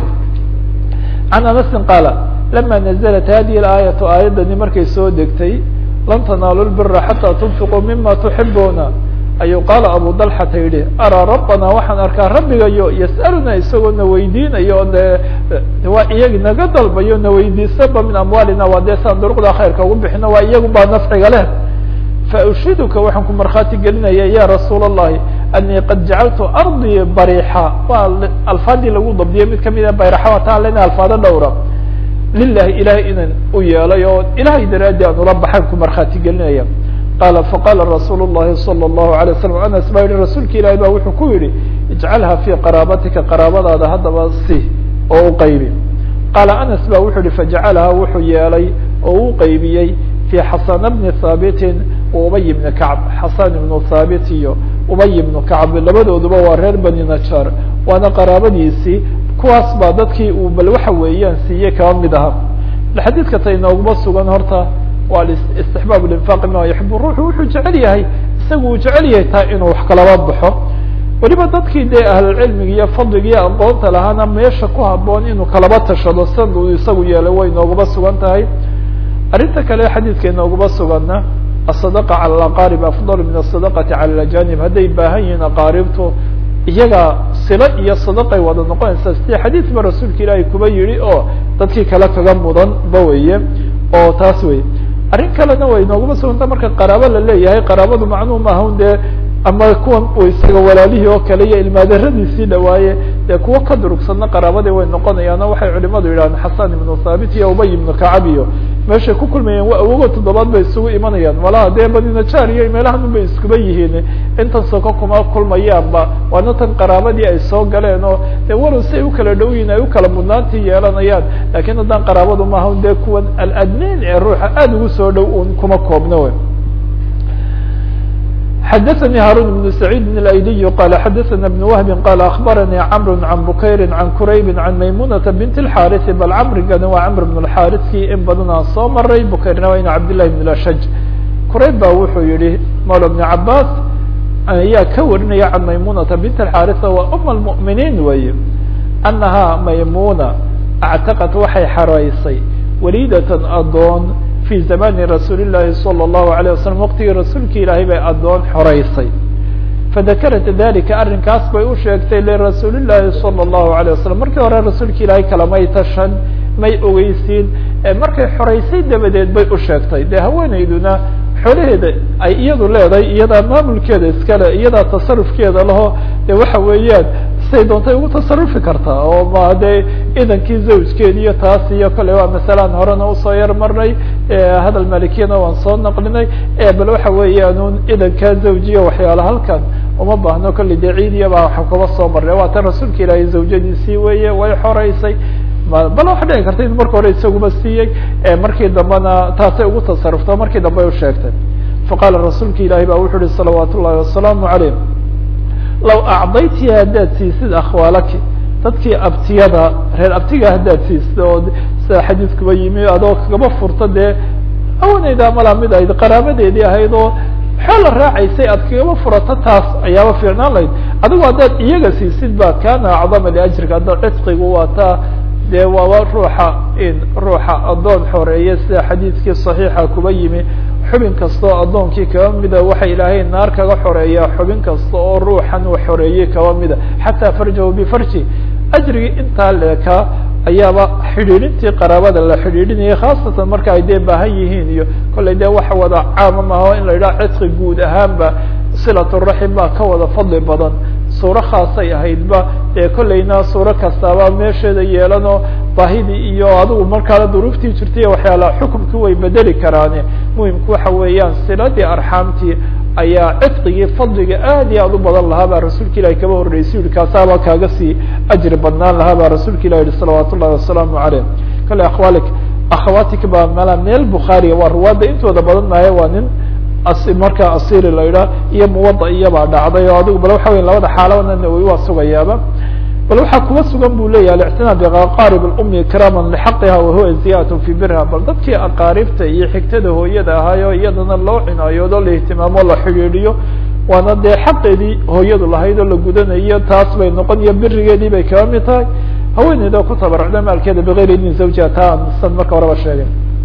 can anasin qaala lama naزlat hadihi اaayatu aayadani markay soo degtay lan tanaalu lbira xataa tunfiquu mima tuxibuuna ayuu qaala abu dalxata yihi araa rabbana waxaan arkaa rabbigayo yas'aluna isagoo na weydiinayo de waa iyagi naga dalbayo na weydiisaba min amwaalina waa dee saan duruqda khayrka ugu bixino waa iyagu baa nafciga leh faushiduka waxaan ku markhaati gelinaya ya rasuul الlahi anii qad jacaltu ardii barixa waa alfaadii lagu dabdiyay mid kamida bayraxa waa taa lena alfaado dhowra lilahi ilahay inaan u yeelay oo ilahay daraadi aan ula baxaan ku markhaati gelinaya qaala faqaala rasuul الlahi salى الlahu عalيه waslm anas baa yihi rasuulka ilahi ba wuxuu ku yihi ijcalha fii qaraabatika qaraabadaada haddaba si oo u qaybi qaala anas ba wuxuu yihi fajacalha wuxuu yeelay oo u qaybiyey fii xasana bni haabitin wa ubay bni kacb xasan ibnu haabit iyo ubay ibnu kacb labadooduba waa reer bani najar waana qaraabadiisii kuwaas baa dadkii uu bal waxa weeyaan siiyey kaba mid aha xadiidka ta inooguma sugan horta waa istixbaab linfaaq ma yuxib ruuxu wuxuu jecel yahay isagu uu jecel yahay taa inuu wax kalaba baxo weliba dadkii dee ahlulcilmiga iyo fadliga iyo aqoonta lahaana meesha ku haboon inuu kalaba tashado sida uu isagu yeelay way inooguma sugan tahay arrinta kale xadiidka inooguma suganna asadaqa cala alaqaarib afdal min asadaqati cala alajanib hadday baahan yihiin aqaaribtu iyaga silo iyo sadaqay wada noqonaysaa sidii xadiid ba rasuulka ilaahay kuba yihi oo dadkii kale kaga mudan ba weye oo taas wey arrin kalena way inooguma suganta marka qaraabo la leeyahay qaraabadu macnuu maaha un dee ama kuwan uu isaga walaalihii oo kale iyo ilmaadaradiisii dhawaaye dee kuwo ka durugsadna qaraabadii way noqonayaan o waxay culimadu yidhahdeen xasan ibnu thaabit iyo ubay ibnu kacab iyo meeshay ku kulmayeen waa awogo toddobaad bay isugu imanayaan malaha dee badinajaar iyo meelahan un bay iskuba yihiin intan soko kuma kulmayaanba waana tan qaraabadii ay soo galeen oo dee walow si ay ukala dhow yihin ay ukala mudnaantii yeelanayaan lakin haddaan qaraabadu maaha un dee kuwan aladneyn ee ruuxa aada ugu soo dhow un kuma koobno we xdثnي hاrون بن سعيد بن الأيلي قال xdثna بن وهب قال أخبرني cمر عن بكير عن كرayب عن مyمونة بنت الحاrث bal cمrigani waa cمر بن الحاrثkii in badan aan soo maray بكيرna waa in cabdاللahi بن الأشج كرayb ba wuxuu yihi mولى بن عabاس ayaa ka warinaya عن مyمونة بنت الحاrث waa أم المؤمiنين wey أنaها maymونة اعتقت waxay xaraysay wليدة adoon في زمان رsuuل اللahi صلى الله عليه وسلم وqtigii rasuulki ilaahay bay adoon xoreysay فذakرت ذلika arinkaas bay u sheegtay لرasuuل اللahi صلى الله عليه وسلم markii hore rasuulka ilaahay kalamay tashan may ogeysiin markay xoreysay dabadeed bay u sheegtay de haweeneyduna xoolaheeda ay iyadu leedahay iyadaa maamulkeeda iskale iyadaa tasarufkeeda laho de waxa weeyaan say doontay ugu tasarufi kartaa oo ma dee idankii zawjkeedi iyo taas iyo kale waa masalan horena usoo yar marnay hadal malikiyana waan soo naqlinay bal waxa weeyaan un idanka zawjiya waxyaala halkan uma baahno kolley dee ciidiya baa waxa kaba soo marnay waa tan rasuulka ilaahay zawjadiisii weeye way xoreysay bal waxa dhici karta in marka hore isaguba siiyey markii dambena taasay ugu tasarufta markii dambe ay usheegtay faqaala rasuulka ilaahi ba wuxu uhi salawaat ullahi wasalaamu calayh law acdaytii haddaad siisid akhwaalaki dadkii abtiyada reer abtiga haddaad siisid oo sida xadiidkuba yimi adoo kagaba furta dee awaneyda malaa mid ayd qaraabadeedii ahayd oo xoola raacaysay aad kagaba furato taas ayaaba fiicnaan lahayd adigu haddaad iyaga siisid ba kana acdama liajrika hadda cidqigu waa taa dee waaba ruuxa in ruuxa addoon xoreeye sida xadiidkii saxiixa kuba yimi xubin kasta oo addoonkii kaba mida waxa ilaahay naar kaga xoreeyaa xubin kasta oo ruuxan uu xoreeyey kaba mida xataa farjahu bifarji ajrigii intaa leekaa ayaaba xidhiidhintii qaraabada la xidhiidhinayay khaasatan marka ay dee baahan yihiin iyo kollay dee waxa wada caama maaho in la yidhaha cidqi guud ahaanba silaturaxim baa ka wada fadli badan suuro khaasay ahaydba dee kollayna suuro kastaaba meesheeda yeelanoo baahidii iyo adigu markaana duruuftii jirtay waxyaala xukumkii way bedeli karaane muhimku waxa weeyaan siladii arxaamtii ayaa cidqigii fadliga aad iyo aad u badan lahaa baa rasuulka ilahi kaba horreysay yihi kaasaaba kaaga sii ajri badnaan lahaa baa rasuulka ilah yihi salawaat ullahi wasalaamu caleyh kale akhwaalik akhawatik baa mala meel bukhaariga waa ruwaadda intooda badan maaye waa nin markaa asiri la idhaah iyo muwada iyabaa dhacday oo adigu bal waxa weya labada xaalabana nawowi waa sugayaaba bal waxaa kuwa sugan bu leyahy alictinaad biaqaarib اlumi ikraama lxaqiha wahuwa ziyadat fi birha bal dadkii aqaaribta iyo xigtada hooyada ahaayo iyadana loo cinaayoodo la ihtimaamo la xidhiidhiyo waana dee xaqeedii hooyadu lahayd oo la gudanayo taas bay noqon iyo birigeedii bay kaba mid tahay haweeneyda ku tabarucda maalkeeda bigayri idni zawjiha taa aan san marka horeba sheegay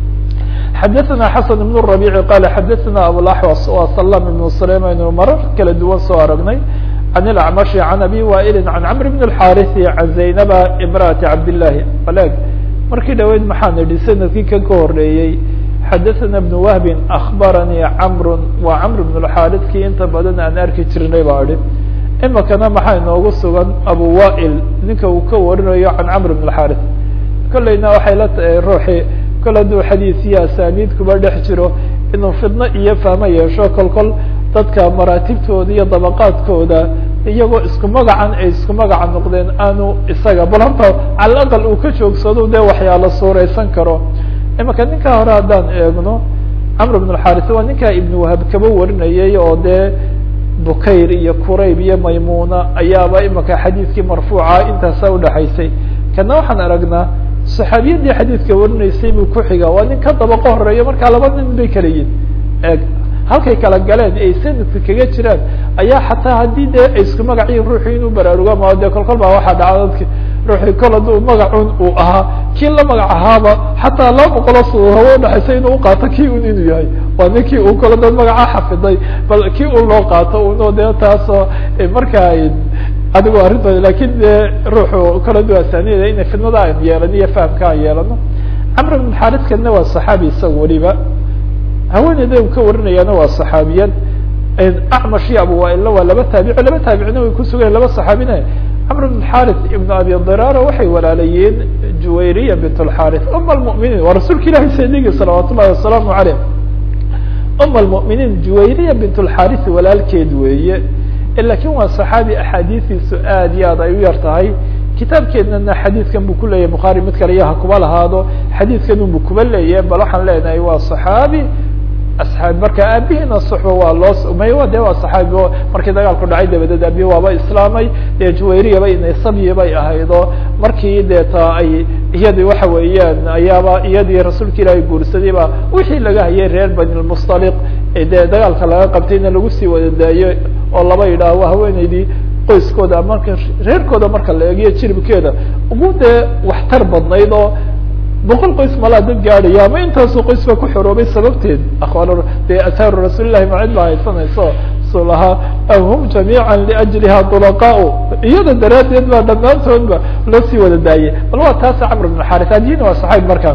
xadaثna xasan ibn الرaبيع qala xadaثna abulaxwas wa salam ibn sulaym aynu marar kala duwan soo aragnay can اlacmashi can abi waa'ili can camr bn الxariثi can zaynaba imraati cabdالlahi aleg markii dhaweyd maxaan idhi sanadkii kan ka horeeyey xadaثna ibn wahbi akbaranii camr waa camr bn الxariثkii inta badan aan arki jirnay baa idhi imikana maxaa inoogu sugan abu waa'il ninka uu ka warinayo can camr bn الxariث kolleyna waxay la tahay ruuxii kol hadduu xadiis iyo asaniid kuba dhex jiro inuu fidno iyo fahmo yeesho kol kol dadka maraatibtooda iyo dabaqaadkooda iyagoo isku magacan ay isku magaca noqdeen aanu isaga bal horta cala aqal uu ka joogsado dee waxyaala suureysan karo imaka ninkaa hore haddaan eegno camr bn اxaris waa ninkaa ibn wahab kaba warinayay oo dee bukayr iyo qurayb iyo maymuna ayaaba imaka xadiidkii marfuuca intaasa udhaxaysay kana waxaan aragnaa saxaabiyadii xadiidka warinaysay buu ku xiga waa nin ka dabaqo horeeyo markaa laba nin bay kala yihin eeg halkay kala galeen ay sanadka kaga jiraan ayaa xataa haddii dee ay isku magaciin ruuxii inuu baraaruga ma dee kol kol baa waxaa dhaca dadki ruuxii kol hadduu magacun uu ahaa kii la magac ahaaba xataa laba boqolo su hawo udhaxaysa inuu uqaato kii un inuu yahay waa ninkii uu kolo dad magaca xafiday bal kii un loo qaato uno dee taasoo markaa adigo arrintooda lakin dee ruuxu kala duwasanida inay fidnada aan yeelano iyo fahamka aan yeelano camr bn xariskana waa saxaabi isaga weliba haweeneyda u ka warinayaana waa saxaabiyad acmash iyo abuwaila waa laba taabici laba taabicina way kusugayen laba saxaabina camr bn xaris ibn abi dirara waxay walaalayeen juwayriya bint lxaris uma lmuminiin waa rasuulka ilahi saydigi salawaat ullahi wasalaamu aleyh uma lmuminiin juwayriya bint lxaris walaalkeed weeye lakin waa saxaabi axaadiistiisu aad iyo aad ay u yar tahay kitaabkeednana xadiidkan bu kuleeyahay bukhaari mid kale iyo ha kuba lahaado xadiidkan unbu kuba leeyahay bal waxaan leenahay waa saxaabi asxaabi marka aabihiina suxba waa loo may de waa saxaabi o markii dagaalku dhacay dabadeed aabihi waaba islaamay dee juwayriyaba inaysabiyi bay ahaydo markii dee ta ay iyadii waxa weeyaan ayaaba iyadii rasuulka ilaahay guursadayba wixii laga hayay reer bani lmustaliq dee dagaalka laga qabtayna lagu sii wada daayo oo laba yidhaah waa haweeneydii qoyskooda marka reerkooda marka la eegiyo jiribkeeda ugu dee waxtar badnayd oo boqol qoys malaa dad gaadhaya ama intaasoo qoys baa ku xoroobay sababteed aqwaal dee asaaru rasuulillahi macid baa haysanayso su lahaa hum jamiica liajliha tulaqaa iyada daraaddeed baa dhammaantoodba loo sii wada daayay bal waa taasa camr bn xaris adina waa saxaabi markaa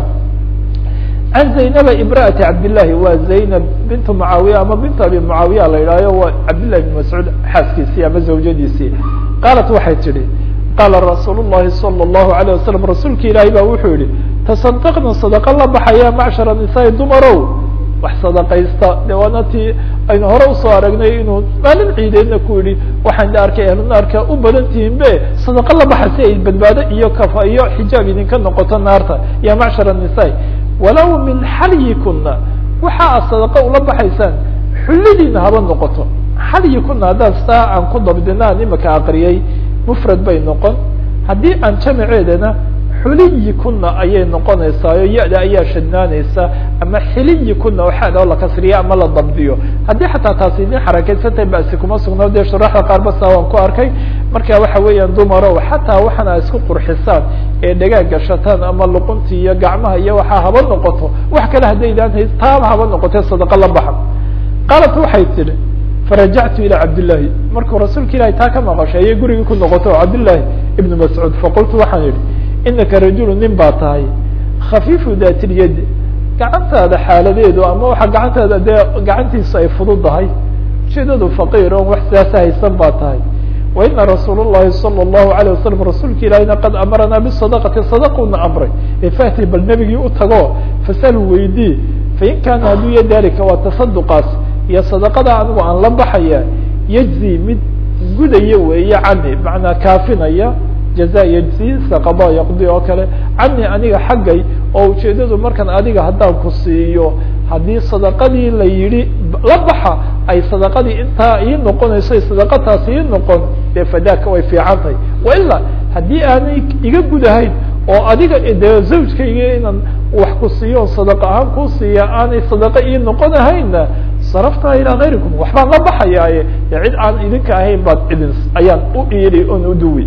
can zaynaba imra'ati cabdillahi waa zaynab bintu mucaawiya ama bintu abi mucaawiya la yidhahyo waa cabdillahi bn mascuud xaaskiisii ama zawjadiisii qaalat waxay tidhi qaala rasuul llahi salى اllahu alayه wasalam rasuulka ilaahi baa wuxuu yihi tasadaqna sadaqa la baxaya macshara nisaai dumarow wax sadaqaysta de waana tii aynu hore usoo aragnay inuu maalin ciideedna ku yihi waxaan arkay ahlunaarka u badan tihiin be sadaqa la baxa si ay badbaado iyo kafa iyo xijaab idinka noqoto naarta ya macshar nisaa walow min xalyikuna waxa ad sadaqa ula baxaysaan xullidiina haba noqoto xalyikuna haddaan saa aan ku dabdina aan imaka aqriyay mufrad bay noqon haddii aan jamaceedana xuliyi kuna ayay noqonaysaayo ya-da ayaa shadnaanaysa ama xiliyi kuna waxaad oo la kasriya ama la dabdiyo haddii xataa taasi idin xarakeysantahay basi kuma sugno dee shuraxda qaar basa waan ku arkay marka waxa weeyaan dumarow xataa waxana a isku qurxisaan ee dhagaag gashataan ama luqunti iyo gacmaha iyo waxaa haba noqoto wax kale haddaydaan hays taaba haba noqote sadaqa la baxa qaalat waxay tidhi farajactu ilى cabdillahi markuu rasuulka ilahi taa ka maqashay ayay gurigii ku noqoto o cabdillahi ibn mascuud faqultu waxaan yihi inaka rajulu nin baa tahay khafiifu daatilyad gacantaada xaaladeedu ama waxa gacantaada dee gacantiisu ay fududahay ujeedadu faqiir on wax sidaasa haysan baa tahay wa ina rasuul الlahi salى الlahu عalيه wasalam rasuulka ilahina qad amarana bisadaqati sadaquna amray efahti bal nebigii u tago fasalu weydii fain kaana hadduu ya dalika waa tasaduqaas iyo sadaqada anigu aan la baxaya yajzi mid gudaya weeye cani macnaa kaafinaya jaza yajzi saqada yaqdi oo kale cani aniga xaggay oo ujeedadu markan adiga haddaan ku siiyo haddii sadaqadii la yidhi la baxa ay sadaqadii intaa ii noqonayso ay sadaqataasi ii noqon dee fadaaka way fiican tahay waila haddii aanay iga gudahayn oo adiga dee zawjkayga inaan wax ku siiyo on sadaqa ahaan kuu siiya aanay sadaqa ii noqonahayna saraftaa ilaa kayrikum waxbaan la baxayaaye dee cid aan idinka ahayn baad idin ayaan u iili on uduwi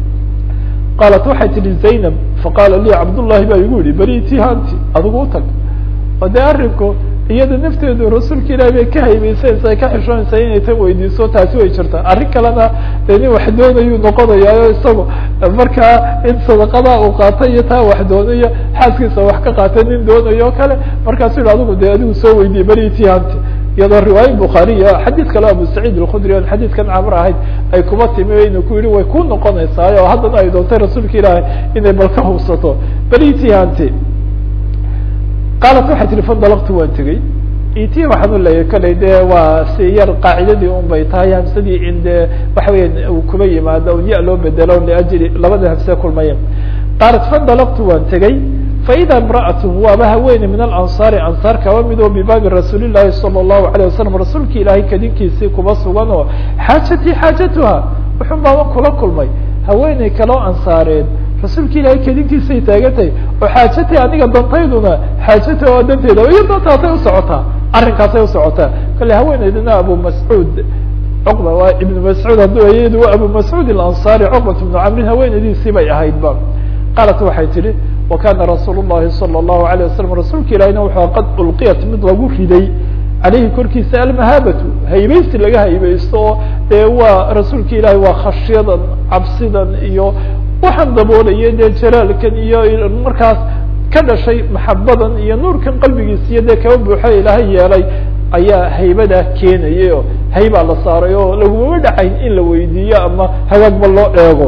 qaalat waxay tihi zaynab faqaala lii cabdullahi baa igu yihi beri tihanti adigu utag oo dee arinku iyada nafteedu rasuulka ilahi bay ka haybaysanaysa ay ka xishoonaysaa inay tan weydiiso taasi way jirtaa arrin kalena de nin wax doonayuu noqonayaayo isagu markaa in sadaqada uu qaatay iyo taa wax doonayo xaaskiisa wax ka qaatay nin doonayo o kale markaasu yihi adigu de adigu soo weydiye beri tihanti iyadoo riwaaya bukhaariya xadiid kale abu saciid alkhudri on xadiidkan camr ahayd ay kuma timi inu ku yihi way ku noqonaysaay oo haddana ay doontay rasuulka ilaahay inay bal ka hubsato beri tihanti qaalat waxay tihi fandalaqtu waan tegey iti waxaan u leeyahy kolley dee waa si yar qaacidadii un bay tahay hamsadii in dee waxa weya uu kuba yimaado un ya loo bedelo liajli labada hamse kulmaya qaalat fandalaqtu waan tegey faida imra'at waaba haweeney min alansaari ansaar kaba mid oo bibaabi rasuuli llahi salى الlahu عalيه wasalam rasuulki ilaahay kadinkiisii kuba sugan oo xaajatii xaajatuha wuxun baaban kula kulmay haweeney kaloo ansaareed rasuulka ilaahay kedinkiisay taagantahay oo xaajatay aniga dantayduna xaajata oo danteeda iyo dantaasay usocotaa arrinkaasay usocotaa kale haweeneydina abu mascuud cuqba waa ibnu mascuud hadduu ayadu waa abu mascuud alansaari cuqbat ibnu camrin haweeneydiisii bay ahaydba qaalat waxay tidhi wa kana rasuul llahi salى الlahu عalيه wasalam rasuulka ilahina wuxuu qad ulqiyat mid lagu riday aleyhi korkiisa almahaabatu haybaysi laga haybaysto oo dee waa rasuulka ilaahi waa khashyadan cabsidan iyo waxaan daboolaya dee jalaalkan iyo markaas ka dhashay maxabadan iyo nuurkan qalbigiisa iyo dee kaba buuxa ilaahay yeelay ayaa haybadaa keenayay oo haybaa la saaray oo lagumama dhacayn in la weydiiyo ama hagaagba loo eego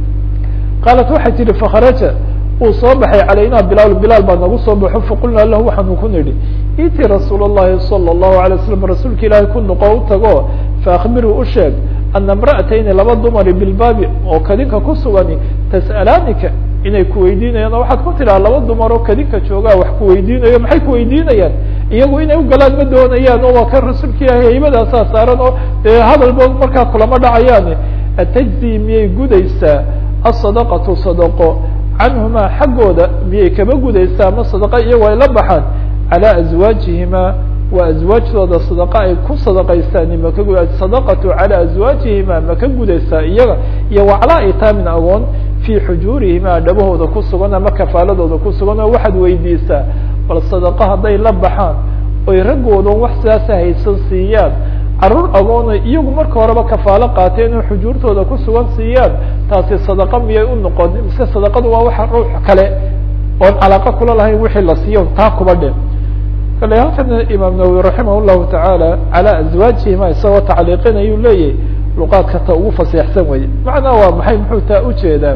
qaalat waxay tihi fakharaja uu soo baxay calayna bilaal bilaal baa nagu soo baxo faqulnaa lahu waxaanu ku nidhi iti rasuul الlahi salى الlahu عalيه wasalam rasuulka ilaahay ku noqo u tago faakbiruu u sheeg ana imra'atayni laba dumari bilbaabi oo kadinka ku sugani tas'alaanika inay kuweydiinayaan oo waxaad ku tidhaha laba dumar oo kadinka joogaa wax kuweydiinayo maxay kuweydiinayaan iyagu inay ugalaan ma doonayaan oo waa kan rasuulka ilaahay haybadaasaa saaran oo dee hadalba markaa kulama dhacayaan atajzi miyay gudaysaa asadaqatu sadaqo canhumaa xaggooda miyay kaba gudaysaa ama sadaqa iyagoo ay la baxaan calaa azwaajihima waa azwaajtooda sadaqa ay ku sadaqaystaan maka gu sadaqatu calaa azwaajihima maka gudaysaa iyaga iyo waclaa itaamin agoon fii xujuurihima dhabahooda ku sugan ama kafaaladooda ku sugan oo waxaad weydiisaa bal sadaqa hadday la baxaan oy raggoodan wax sidaasa haysan siiyaan carruur agoona iyagu marka horeba kafaalo qaateen oo xujuurtooda ku sugan siiyaan taasi sadaqa miyay u noqon mise sadaqadu waa waxa ruux kale oon calaaqa kula lahayn wixii la siiyo taa kuba dhe kale halkan imaam nawowi raximah llahu tacaala calaa azwaajihima isagoo tacliiqinayuu leeyahy luqaadka ta ugu faseexsan weye macnaa waa maxay muxuu taa ujeedaa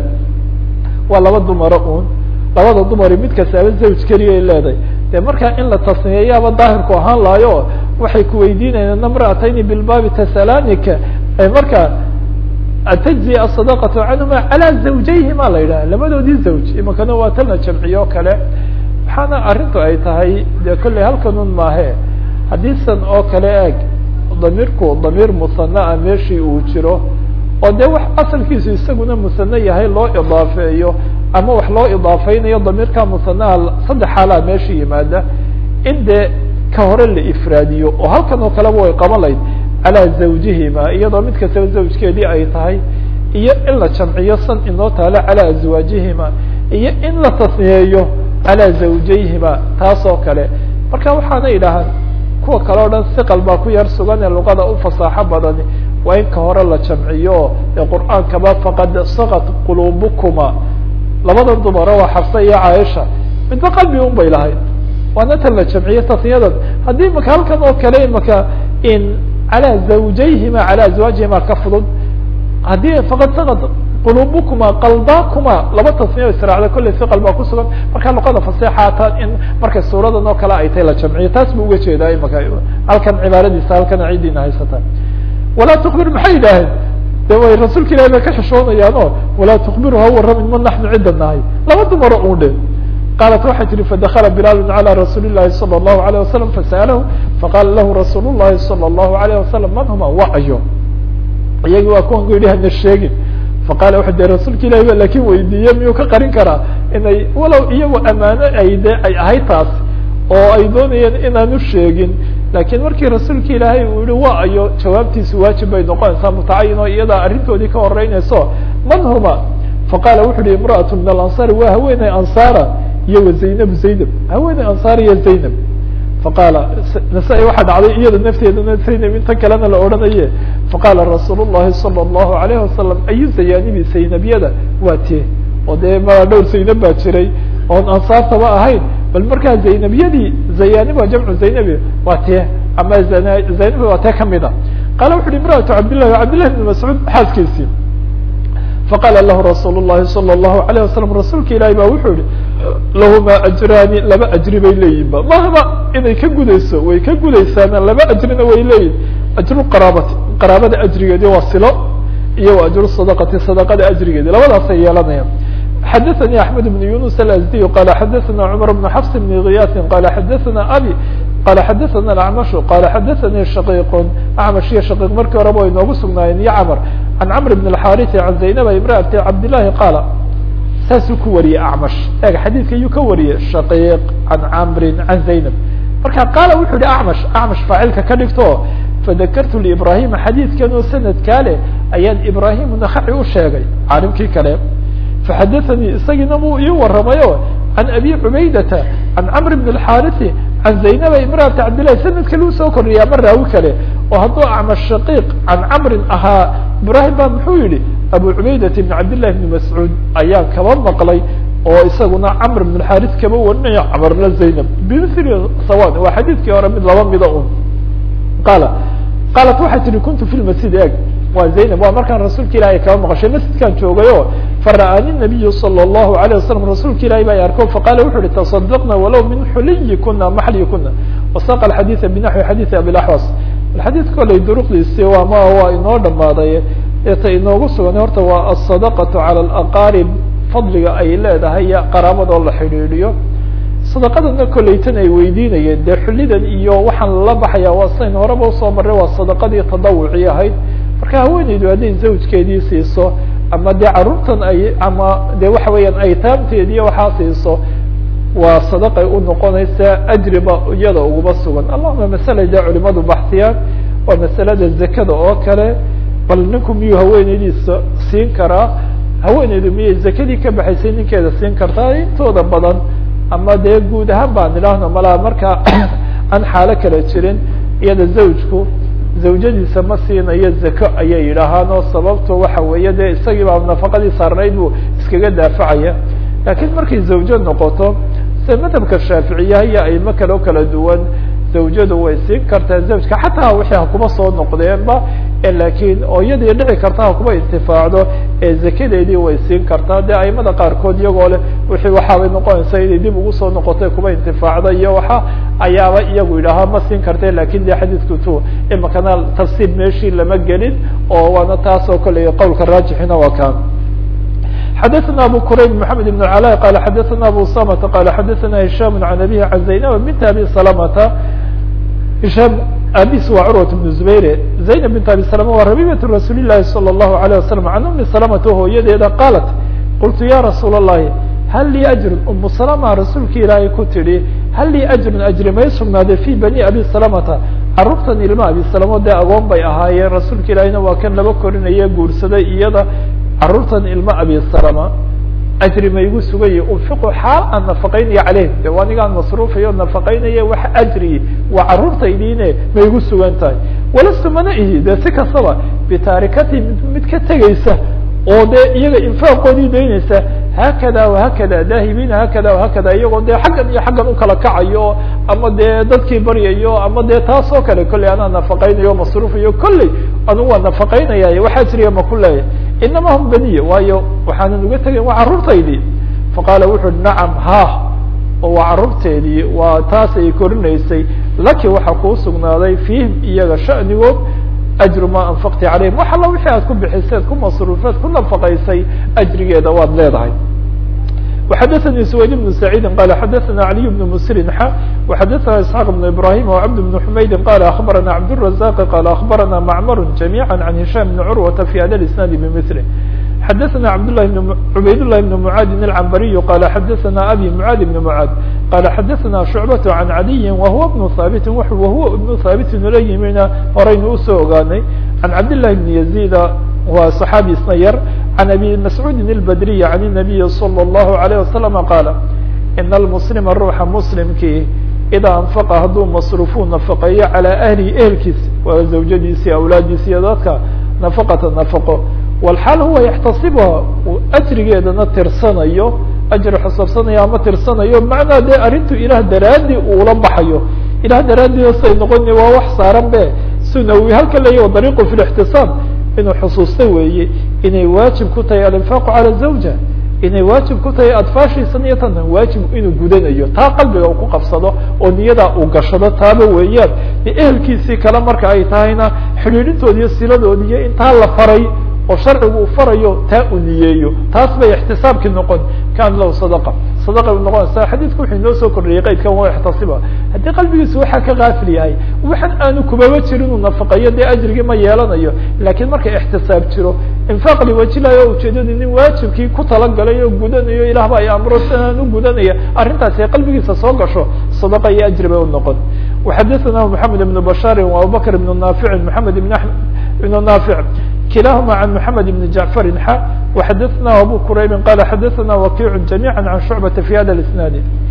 waa laba dumaro un labada dumari mid kastaaba zawj keliyay leedahay de markaa in la tasniyeeyaaba daahirku ahaan laayo waxay kuweydiinayaan namra'atayni bilbaabi tasalanika marka atajzi asadaqatu canhuma calaa zawjayhima la yidhaha labadoodii zawj imakana waa talna jamciyo o kale waxaana arrintu ay tahay de kolley halkanun maahe haddii san oo kale eeg damiirku damiir musanaa meeshii uu jiro oo dee wax asalkiisu isaguna musane yahay loo idaafeeyo ama wax loo idaafeynayo damiirka musanaha saddex xaalaa meesha yimaada in dee ka hore la ifraadiyo oo halkan oo kaleba way qaban layd calaa zawjihima iyadoo mid kastaba zawjkeedii ay tahay iyo in la jamciyo san inoo taalo calaa azwaajihima iyo in la tasniyeeyo calaa zawjayhima taas oo kale marka waxaana idhahaan kuwa kale o dhan siqal baa ku yar sugan ee luqada u fasaaxo badani waa in ka hore la jamciyo ee qur'aankaba faqad saqat quluubukuma labadan dumaro waa xafsa iyo caaisha midba qalbi un bay lahayd waana tan la jamciye tasniyadan haddii maka halkan oo kale imaka in calaa zawjayhima calaa azwaajihima ka fudud haddii faqad saqat quluubukuma qalbakuma laba tasniya israacda kolley siqal baa kusugan marka luqada faseexaata in markay suuradan oo kale ay tahay la jamciyo taas bu uga jeedaa imaka halkan cibaaradiisa halkana cidiina haysata walaa tukbir maxay yidhaaheen de way rasuulka ilahi bay ka xishoonayaan o walaa tukbiru ha waramin ma naxnu cidda nahay laba dumaro un dhe qaalat waxay tihi fadakla bilaal calى rasuuli الlahi salى الlahu عalيه wasalam fasa'alahu faqala lahu rasuul الlahi salى الlahu عalيه wasalam man huma wa ayo iyagi waa kuwan ku yidhi hana sheegin faqala wuxu de rasuulka ilahi ba lakin weydiiye miyuu ka qarin karaa inay walow iyagu amaano ay de ay ahayd taas oo ay doonayeen inaanu sheegin lakin markii rasuulka ilaahay uu yihi wa ayo jawaabtiisu waajib bay noqonaysaa mutacayin oo iyadaa arrintoodii ka horeynayso man huma faqala wuxu uhi imra'at min alansaari waa haweeney ansaara iyo wa zaynab zaynab haweeney ansaar iyo zaynab faqaala nasa-i waxaa dhacday iyada nafteedana zaynab inta kalena la odhanaye faqala rasuul الlahi salى الlahu عalayه wasalam ayu zayaanibi zaynabyada waa tie oo dee ma dhowr zaynab baa jiray oon ansaartaba ahayn bal markaa zaynabyadii zayanib waa jamcu zaynabi waa tie ama zaynab waa tee kamida qaala wuxu uhi imra'atu cabdillahi cabdillahi bn mascuud xaaskiisii faqala lahu rasuul الlahi salى الlahu عalيه wasalam rasuulka ilahi ba wuxuu yihi lahumaa ajraani laba ajri bay leeyihinba mahba inay ka gudayso way ka gudaysaana laba ajrina way leeyihin ajru qaraabati qaraabada ajrigeedi waa silo iyo ajru sadaqati sadaqada ajrigeedi labadaasay yeelanayaan xadaثnي أحmed بن يuنس الأزدي qال xadaثna cمر بن xفs بن غyاث qال xadaثna abي qال xadaثna الأعمش qال xadaثnي شhقيq أعmش iyo shقيq markii horeba way noogu sugnaayeen iyo cمر عن cمر بن الحاrث عن زaynب امرأة cabdاللahi qاaل saasuu ku wariyey أعmش eg xadيثka ayuu ka wariyey شhقيq عan cمri عan زaynب marka qaala wuxuu yihi أعmش أعmش faacilka ka dhigto fadakrtu لإbrahيma xadيثkan oo sanadkaa leh ayaan ibrahim نkhaci u sheegay caalimkii kale فxadaثnي isagiina buu ii waramayo عan abi cubaydata عan cمr بن الحاrث عan زaynba imrأaةa cabdالlahi sanad kale usoo kordhiya ama raawi kale oo hadduu acmash shaqiiq can camrin ahaa ibrahim ba muxuu yihi abu cubaydata بn cabdالlahi بn mascuud ayaa kaba maqlay oo isaguna cmr بن الحاrث kaba warinaya cmrna zaynab bmثli sawan waa xadiidkii hore mid laba mida un qaala qaalat waxay tihi kuntu fi lmasjid eg waa zaynab waa markaan rasuulka ilahi kaba maqashay masjidkaan joogayo fara'aani nabiyu salى الlahu عalيه wasalam rasuulka ilahi baa arko faqala wuxu uhi taصadqna walow min xuliyikuna maxliyikuna wasaqa xadiiثa binaxwi xadiiثi abilaxwas xadiid koley duruqdiisi waama waa inoo dhamaaday eeta inoogu sugan horta waa aلsadaqaةu calى اlaqaarib fadliga ay leedahay qaraabadoo la xidhiidhiyo sadaqadana koleytan ay weydiinayeen dee xulidan iyo waxaan lala baxaya waa sayn horeba usoo maray waa sadaqadii tadawuci ahayd marka haweeneydu hadday zawjkeedii siiso ama dee carruurtan ay ama de waxa weeyaan aytaamteediiyo waxaa siiso waa sadaqay u noqonaysaa ajriba iyada uguma sugan allahuma masala dee culimadu baxsiyaan waa masalada zakada oo kale bal ninku miyuu haweeneydiisa siin karaa haweeneydu miyay zakadii ka baxaysay ninkeeda siin kartaa intooda badan ama dee guud ahaan baan idhaahno malaa markaa aan xaalo kala jirin iyada zawjku zawjadiisa ma siinayo zako ayay yidhaahaan oo sababto waxa weeye dee isagii baa nafaqadii saarnayd buu iskaga daafacaya laakiin markay zawjo noqoto sida madhabka shaaficiyaha iyo aimo kale o kala duwan zawjadu way siin kartaa zawjka xataa wixii hakuma soo noqdeenba lakiin oo iyadii dhici karta hakuma intifaacdo ee zakadeedii way siin kartaa dee aimada qaarkood iyagoo leh wixii waxaabay noqonaysa inay dib ugu soo noqotay kuma intifaacda iyo waxa ayaaba iyagu yidhaahaa ma siin karte lakin de xadiidku tu imakana tafsiir meeshii lama gelin oo waana taas oo kale qowlka raajixina waa kaan xadaثna abu qurayb mحamed بن cla qala xadaثna abu samta qala xadaثna hisham عan abihi عan zaynab bint abi salamta hisham abis waa curwat بn zubayr zaynab bint abi salama waa rabibat rasuul الlahi salى الlahu عalيه wasalam can umi salamata hooyadeeda qaalat qultu ya rasuul الlahi hal lii ajrun umu salama rasuulka ilaahay ku tidhi hal lii ajrun ajri may sugnaaday fi bani abi salamata carruurtan ilma abi salamo dee agoon bay ahaayeen rasuulka ilaahiyna waa kan laba korinaya guursaday iyada carruurtan ilma abi salama ajri ma igu sugaya unfiqu xaal aan nafaqaynaya caleyh de waa anigaan masruufayo nafaqaynaya wax ajri waa carruurtaydiine ma igu sugan tahay walastu mana ihi de si kastaba bitaarikati mid ka tegaysa oo dee iyaga infaaqoodii daynaysa haakada wahakada daahibiina haakada wahakada iyagoo dee xaggan iyo xaggan ukala kacayo ama dee dadkii baryayo ama dee taas oo kale kolley anaa nafaqaynayo masruufayo kolley anugu waa nafaqaynaya wax ajriya ma ku leeyahy inama hum baniya waayo waxaanan uga tegayn waa carruurtaydii faqaala wuxu uhi nacam ha oo waa carruurteedii waa taas ay korinaysay laki waxaa kuu sugnaaday fiihim iyaga sha'nigood ajru ma anfaqti calayhim wax alla wixii aad ku bixiseed ku masruufeed ku nafaqaysay ajrigeeda waad leedahay وxadثnي سwayd بن سعيid qال xadثna علي بن msrin x وxadثna اسحاq بن إبراhيم وcبد بن حmayd qال أخبرna cبدالرزاq qال أخبرna معmر جميعا عن هiشام بن عروة في hda الاسناaد بمثله xadثna cبdاللh عbayd للh بن معاad العنبري qال xadثna أbي معاad بن معاad qال xadثna شعبة عن عdي وهو بن ثابت وهو بن ثابت la yimina horaynu usoo ogaanay عن cبداللh بن يزيد waa صحاaبي isna yar عن أbي مسعوud البdري عن النبي صلى الله عليه وسلم qاaل إن المسلم ruuxa مسلمkii إdaa أنفقa hadduu masruفu نفقeeyo عalى أهلi ehelkiis waa زawjadiisi أwlaadiisi iyo dadka نفقةa نفقo والxaal huwa يxtasibha uu أjrigeedana tirsanayo أجri xusabsanayo ama tirsanayo macnaa dee arrintu ilah daraadi uula baxayo ilah daraadi say noqoni waa wax saaran be sunawi halka leeya dariiqu في الاحtisaab inuu xusuusta weeye inay waajib ku tahay alinfaaqu calى zawja inay waajib ku tahay adfaashiisan iyo tan waajib inuu gudanayo taa qalbiga uu ku qabsado oo niyadaa uu gashado taaba weeyaan ehelkiisii kale marka ay tahayna xidhiidhintoodi iyo siladoodi iyo intaa la faray oo sharcigu uu farayo taa uu niyeeyo taas bay ixtisaabkii noqon kan lahu sadaqa sadaqa u noqonaysa xadiidku wuxuu inoo soo kordhiyey qaydkan waa ixtasiba haddii qalbigiisu waxaa ka kaafil yahay waxan aanu kubaba jirin uu nafaqeeyo dee ajrigii ma yeelanayo laakiin marka ixtisaab jiro infaaq liwajilayo o ujeedadu nin waajibkii ku talagalay oo gudanayo ilah ba ay amro siaan u gudanaya arrintaasi ay qalbigiisa soo gasho sadaqa iyo ajri bay u noqon waxadathana maxamed ibn bashaari wa abubakr ibn naaficin maxamed ibn ibn naafic kilahma عن محمد بن جعفر ح وxadثna أbو كرayb qال xadثna وkiع جميعا عن شعبة في hda الاسناaد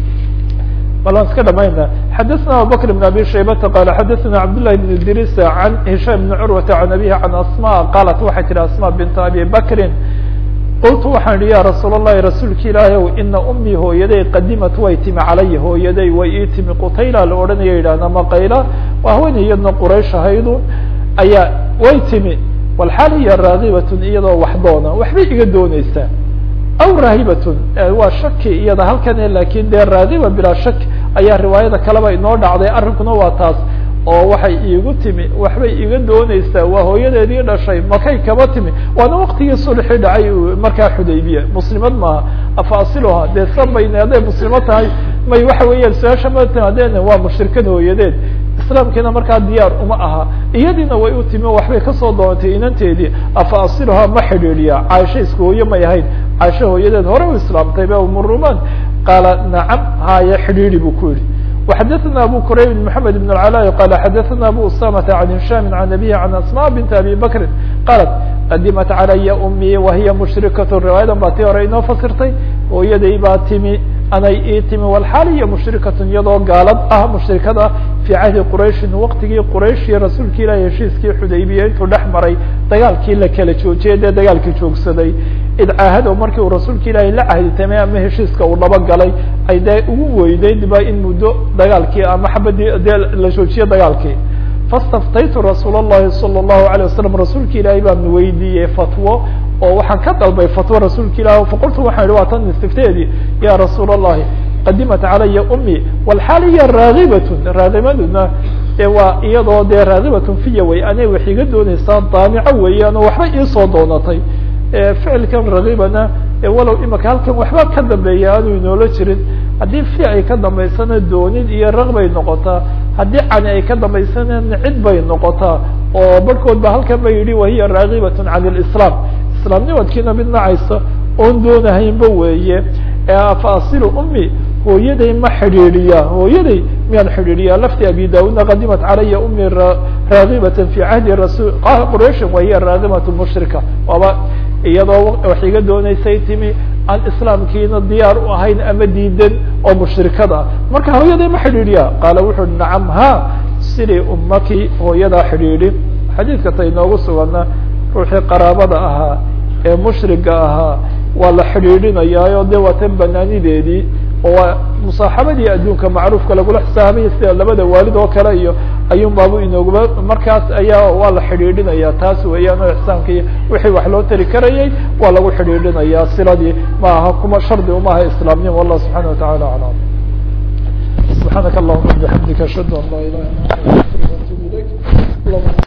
bal aan iska dhamayna xadثna abubكر بن abي شhaybةa qال xadثna cabdاللahi بن idris عن هiشام بن curوة عن abيه عن asmاء qاlat waxay tihi asmاء بنت abي bkri qultu waxaan ihi ya rasuul الlahi rasuulki ilaahi ow ina umii hooyaday qadimat way timi calaya hooyaday way ii timi qutayla la odhanaya yidhahna maqayla waa haweeney iyadna quraysh ahaydu ayaa way timi walxaal hiya raagibatun iyadoo wax doona waxbay iga dooneysaa aw raahibatun waa shaki iyada halkane lakin dee raagiba bilaa shak ayaa riwaayada kaleba inoo dhacday arrinkuna waa taas oo waxay iigu timi waxbay iga dooneysaa waa hooyadeedii dhashay makay kaba timi waana waktigii sulxi dhacay markaa xudaybiya muslimad maaha afaasiluha dee sabayne hadday muslimad tahay may waxa weeyaan su-aasha ma timaadeen waa mushrikad hooyadeed islaamkiina markaa diyaar uma aha iyadiina way u timi waxbay kasoo doontay inanteedii afa asiluhaa ma xidhiidhiya caaisha isku hooye may ahayn caaisha hooyadeed hore u islaamtay ba umuruman qaala nacam haya xidhiidhi buu ku yihi وxadثna abu qrayb محamed بن العلاء qال xadثna abu usamة عن هiشام عن أbيه عن asmاء بنت abي bkri qالت qadimat عalaya أmي wahiya مشhrikaة riwaayadan baa tii hore inoo fasirtay hooyaday baa timi anay ii timi walxaal iyo mushrikatun iyadoo gaalad ah mushrikad ah fii cahdi qurayshin waqtigii quraysh iyo rasuulki ilahi heshiiskii xudaybiya intuu dhex maray dagaalkii la kala joojiyay dee dagaalkii joogsaday id caahado markii uu rasuulka ilaahi la cahditamay ama heshiiska uu dhaba galay ay dee ugu weydeyd ba in muddo dagaalkii ama xabadii dee la joojiyo dagaalkii fastaftaytu rasuul الlahi salى الlahu عalيه wasalam rasuulka ilaahi baan weydiiyey fatwo oo waxaan ka dalbay fatwo rasuulka ilah faqultu waxaan ihi waa tan istifteedii ya rasuul الlahi qadimat calaya umi walxaal hiya raagibatun raagimaduna e waa iyadoo dee raagibatun fiya wey anay wax iga dooneysaa daamico weeyaan oo waxba iisoo doonatay ficilkan ragibana walow imaka halkan waxba ka dambeeya aanu inoola jirin haddii fi ay ka dambaysana doonid iyo ragbay noqotaa haddii cani ay ka dambaysana cid bay noqotaa oo barhkood ba halkan ba yidhi wahiya raagibatun can lislaam islaamnimadkiina mid nacaysa oon doonahaynba weeye faasilu umi hooyaday ma xidhiidhiya hooyaday miyaan xidhiidhiya lafti abi daudna qadimat calaya umi raagibata fi cahdi rasul qurayshin wahiya raagibatu mushrika waaba iyadoo wax iga dooneysay timi aan islaamkiina diyaar u ahayn ama diidan oo mushrikad ah marka hooyaday ma xidhiidhiya qaala wuxu nacam ha sidii umaki hooyadaa xidhiidhi xadiidka ta inoogu sugana ruuxii qaraabada ahaa ee mushriga ahaa waa la xidhiidhinayaayo de waa tan banaanideedii oo waa musaaxabadii adduunka macruufka lagula xisaabaya sida labada waalid oo kale iyo ayuun baabu inooguba markaas ayaa waa la xidhiidhinaya taas weeyaan oo ixsaanki wixii wax loo tari karayay waa lagu xidhiidhinayaa siladii ma aha kuma shardi uma aha islaamnimo wallah subxana watacala aclam subxaanaka allahuma bixamdika ashhadu an laa ilaha illa anta astaغfiruka wa atubu ilayk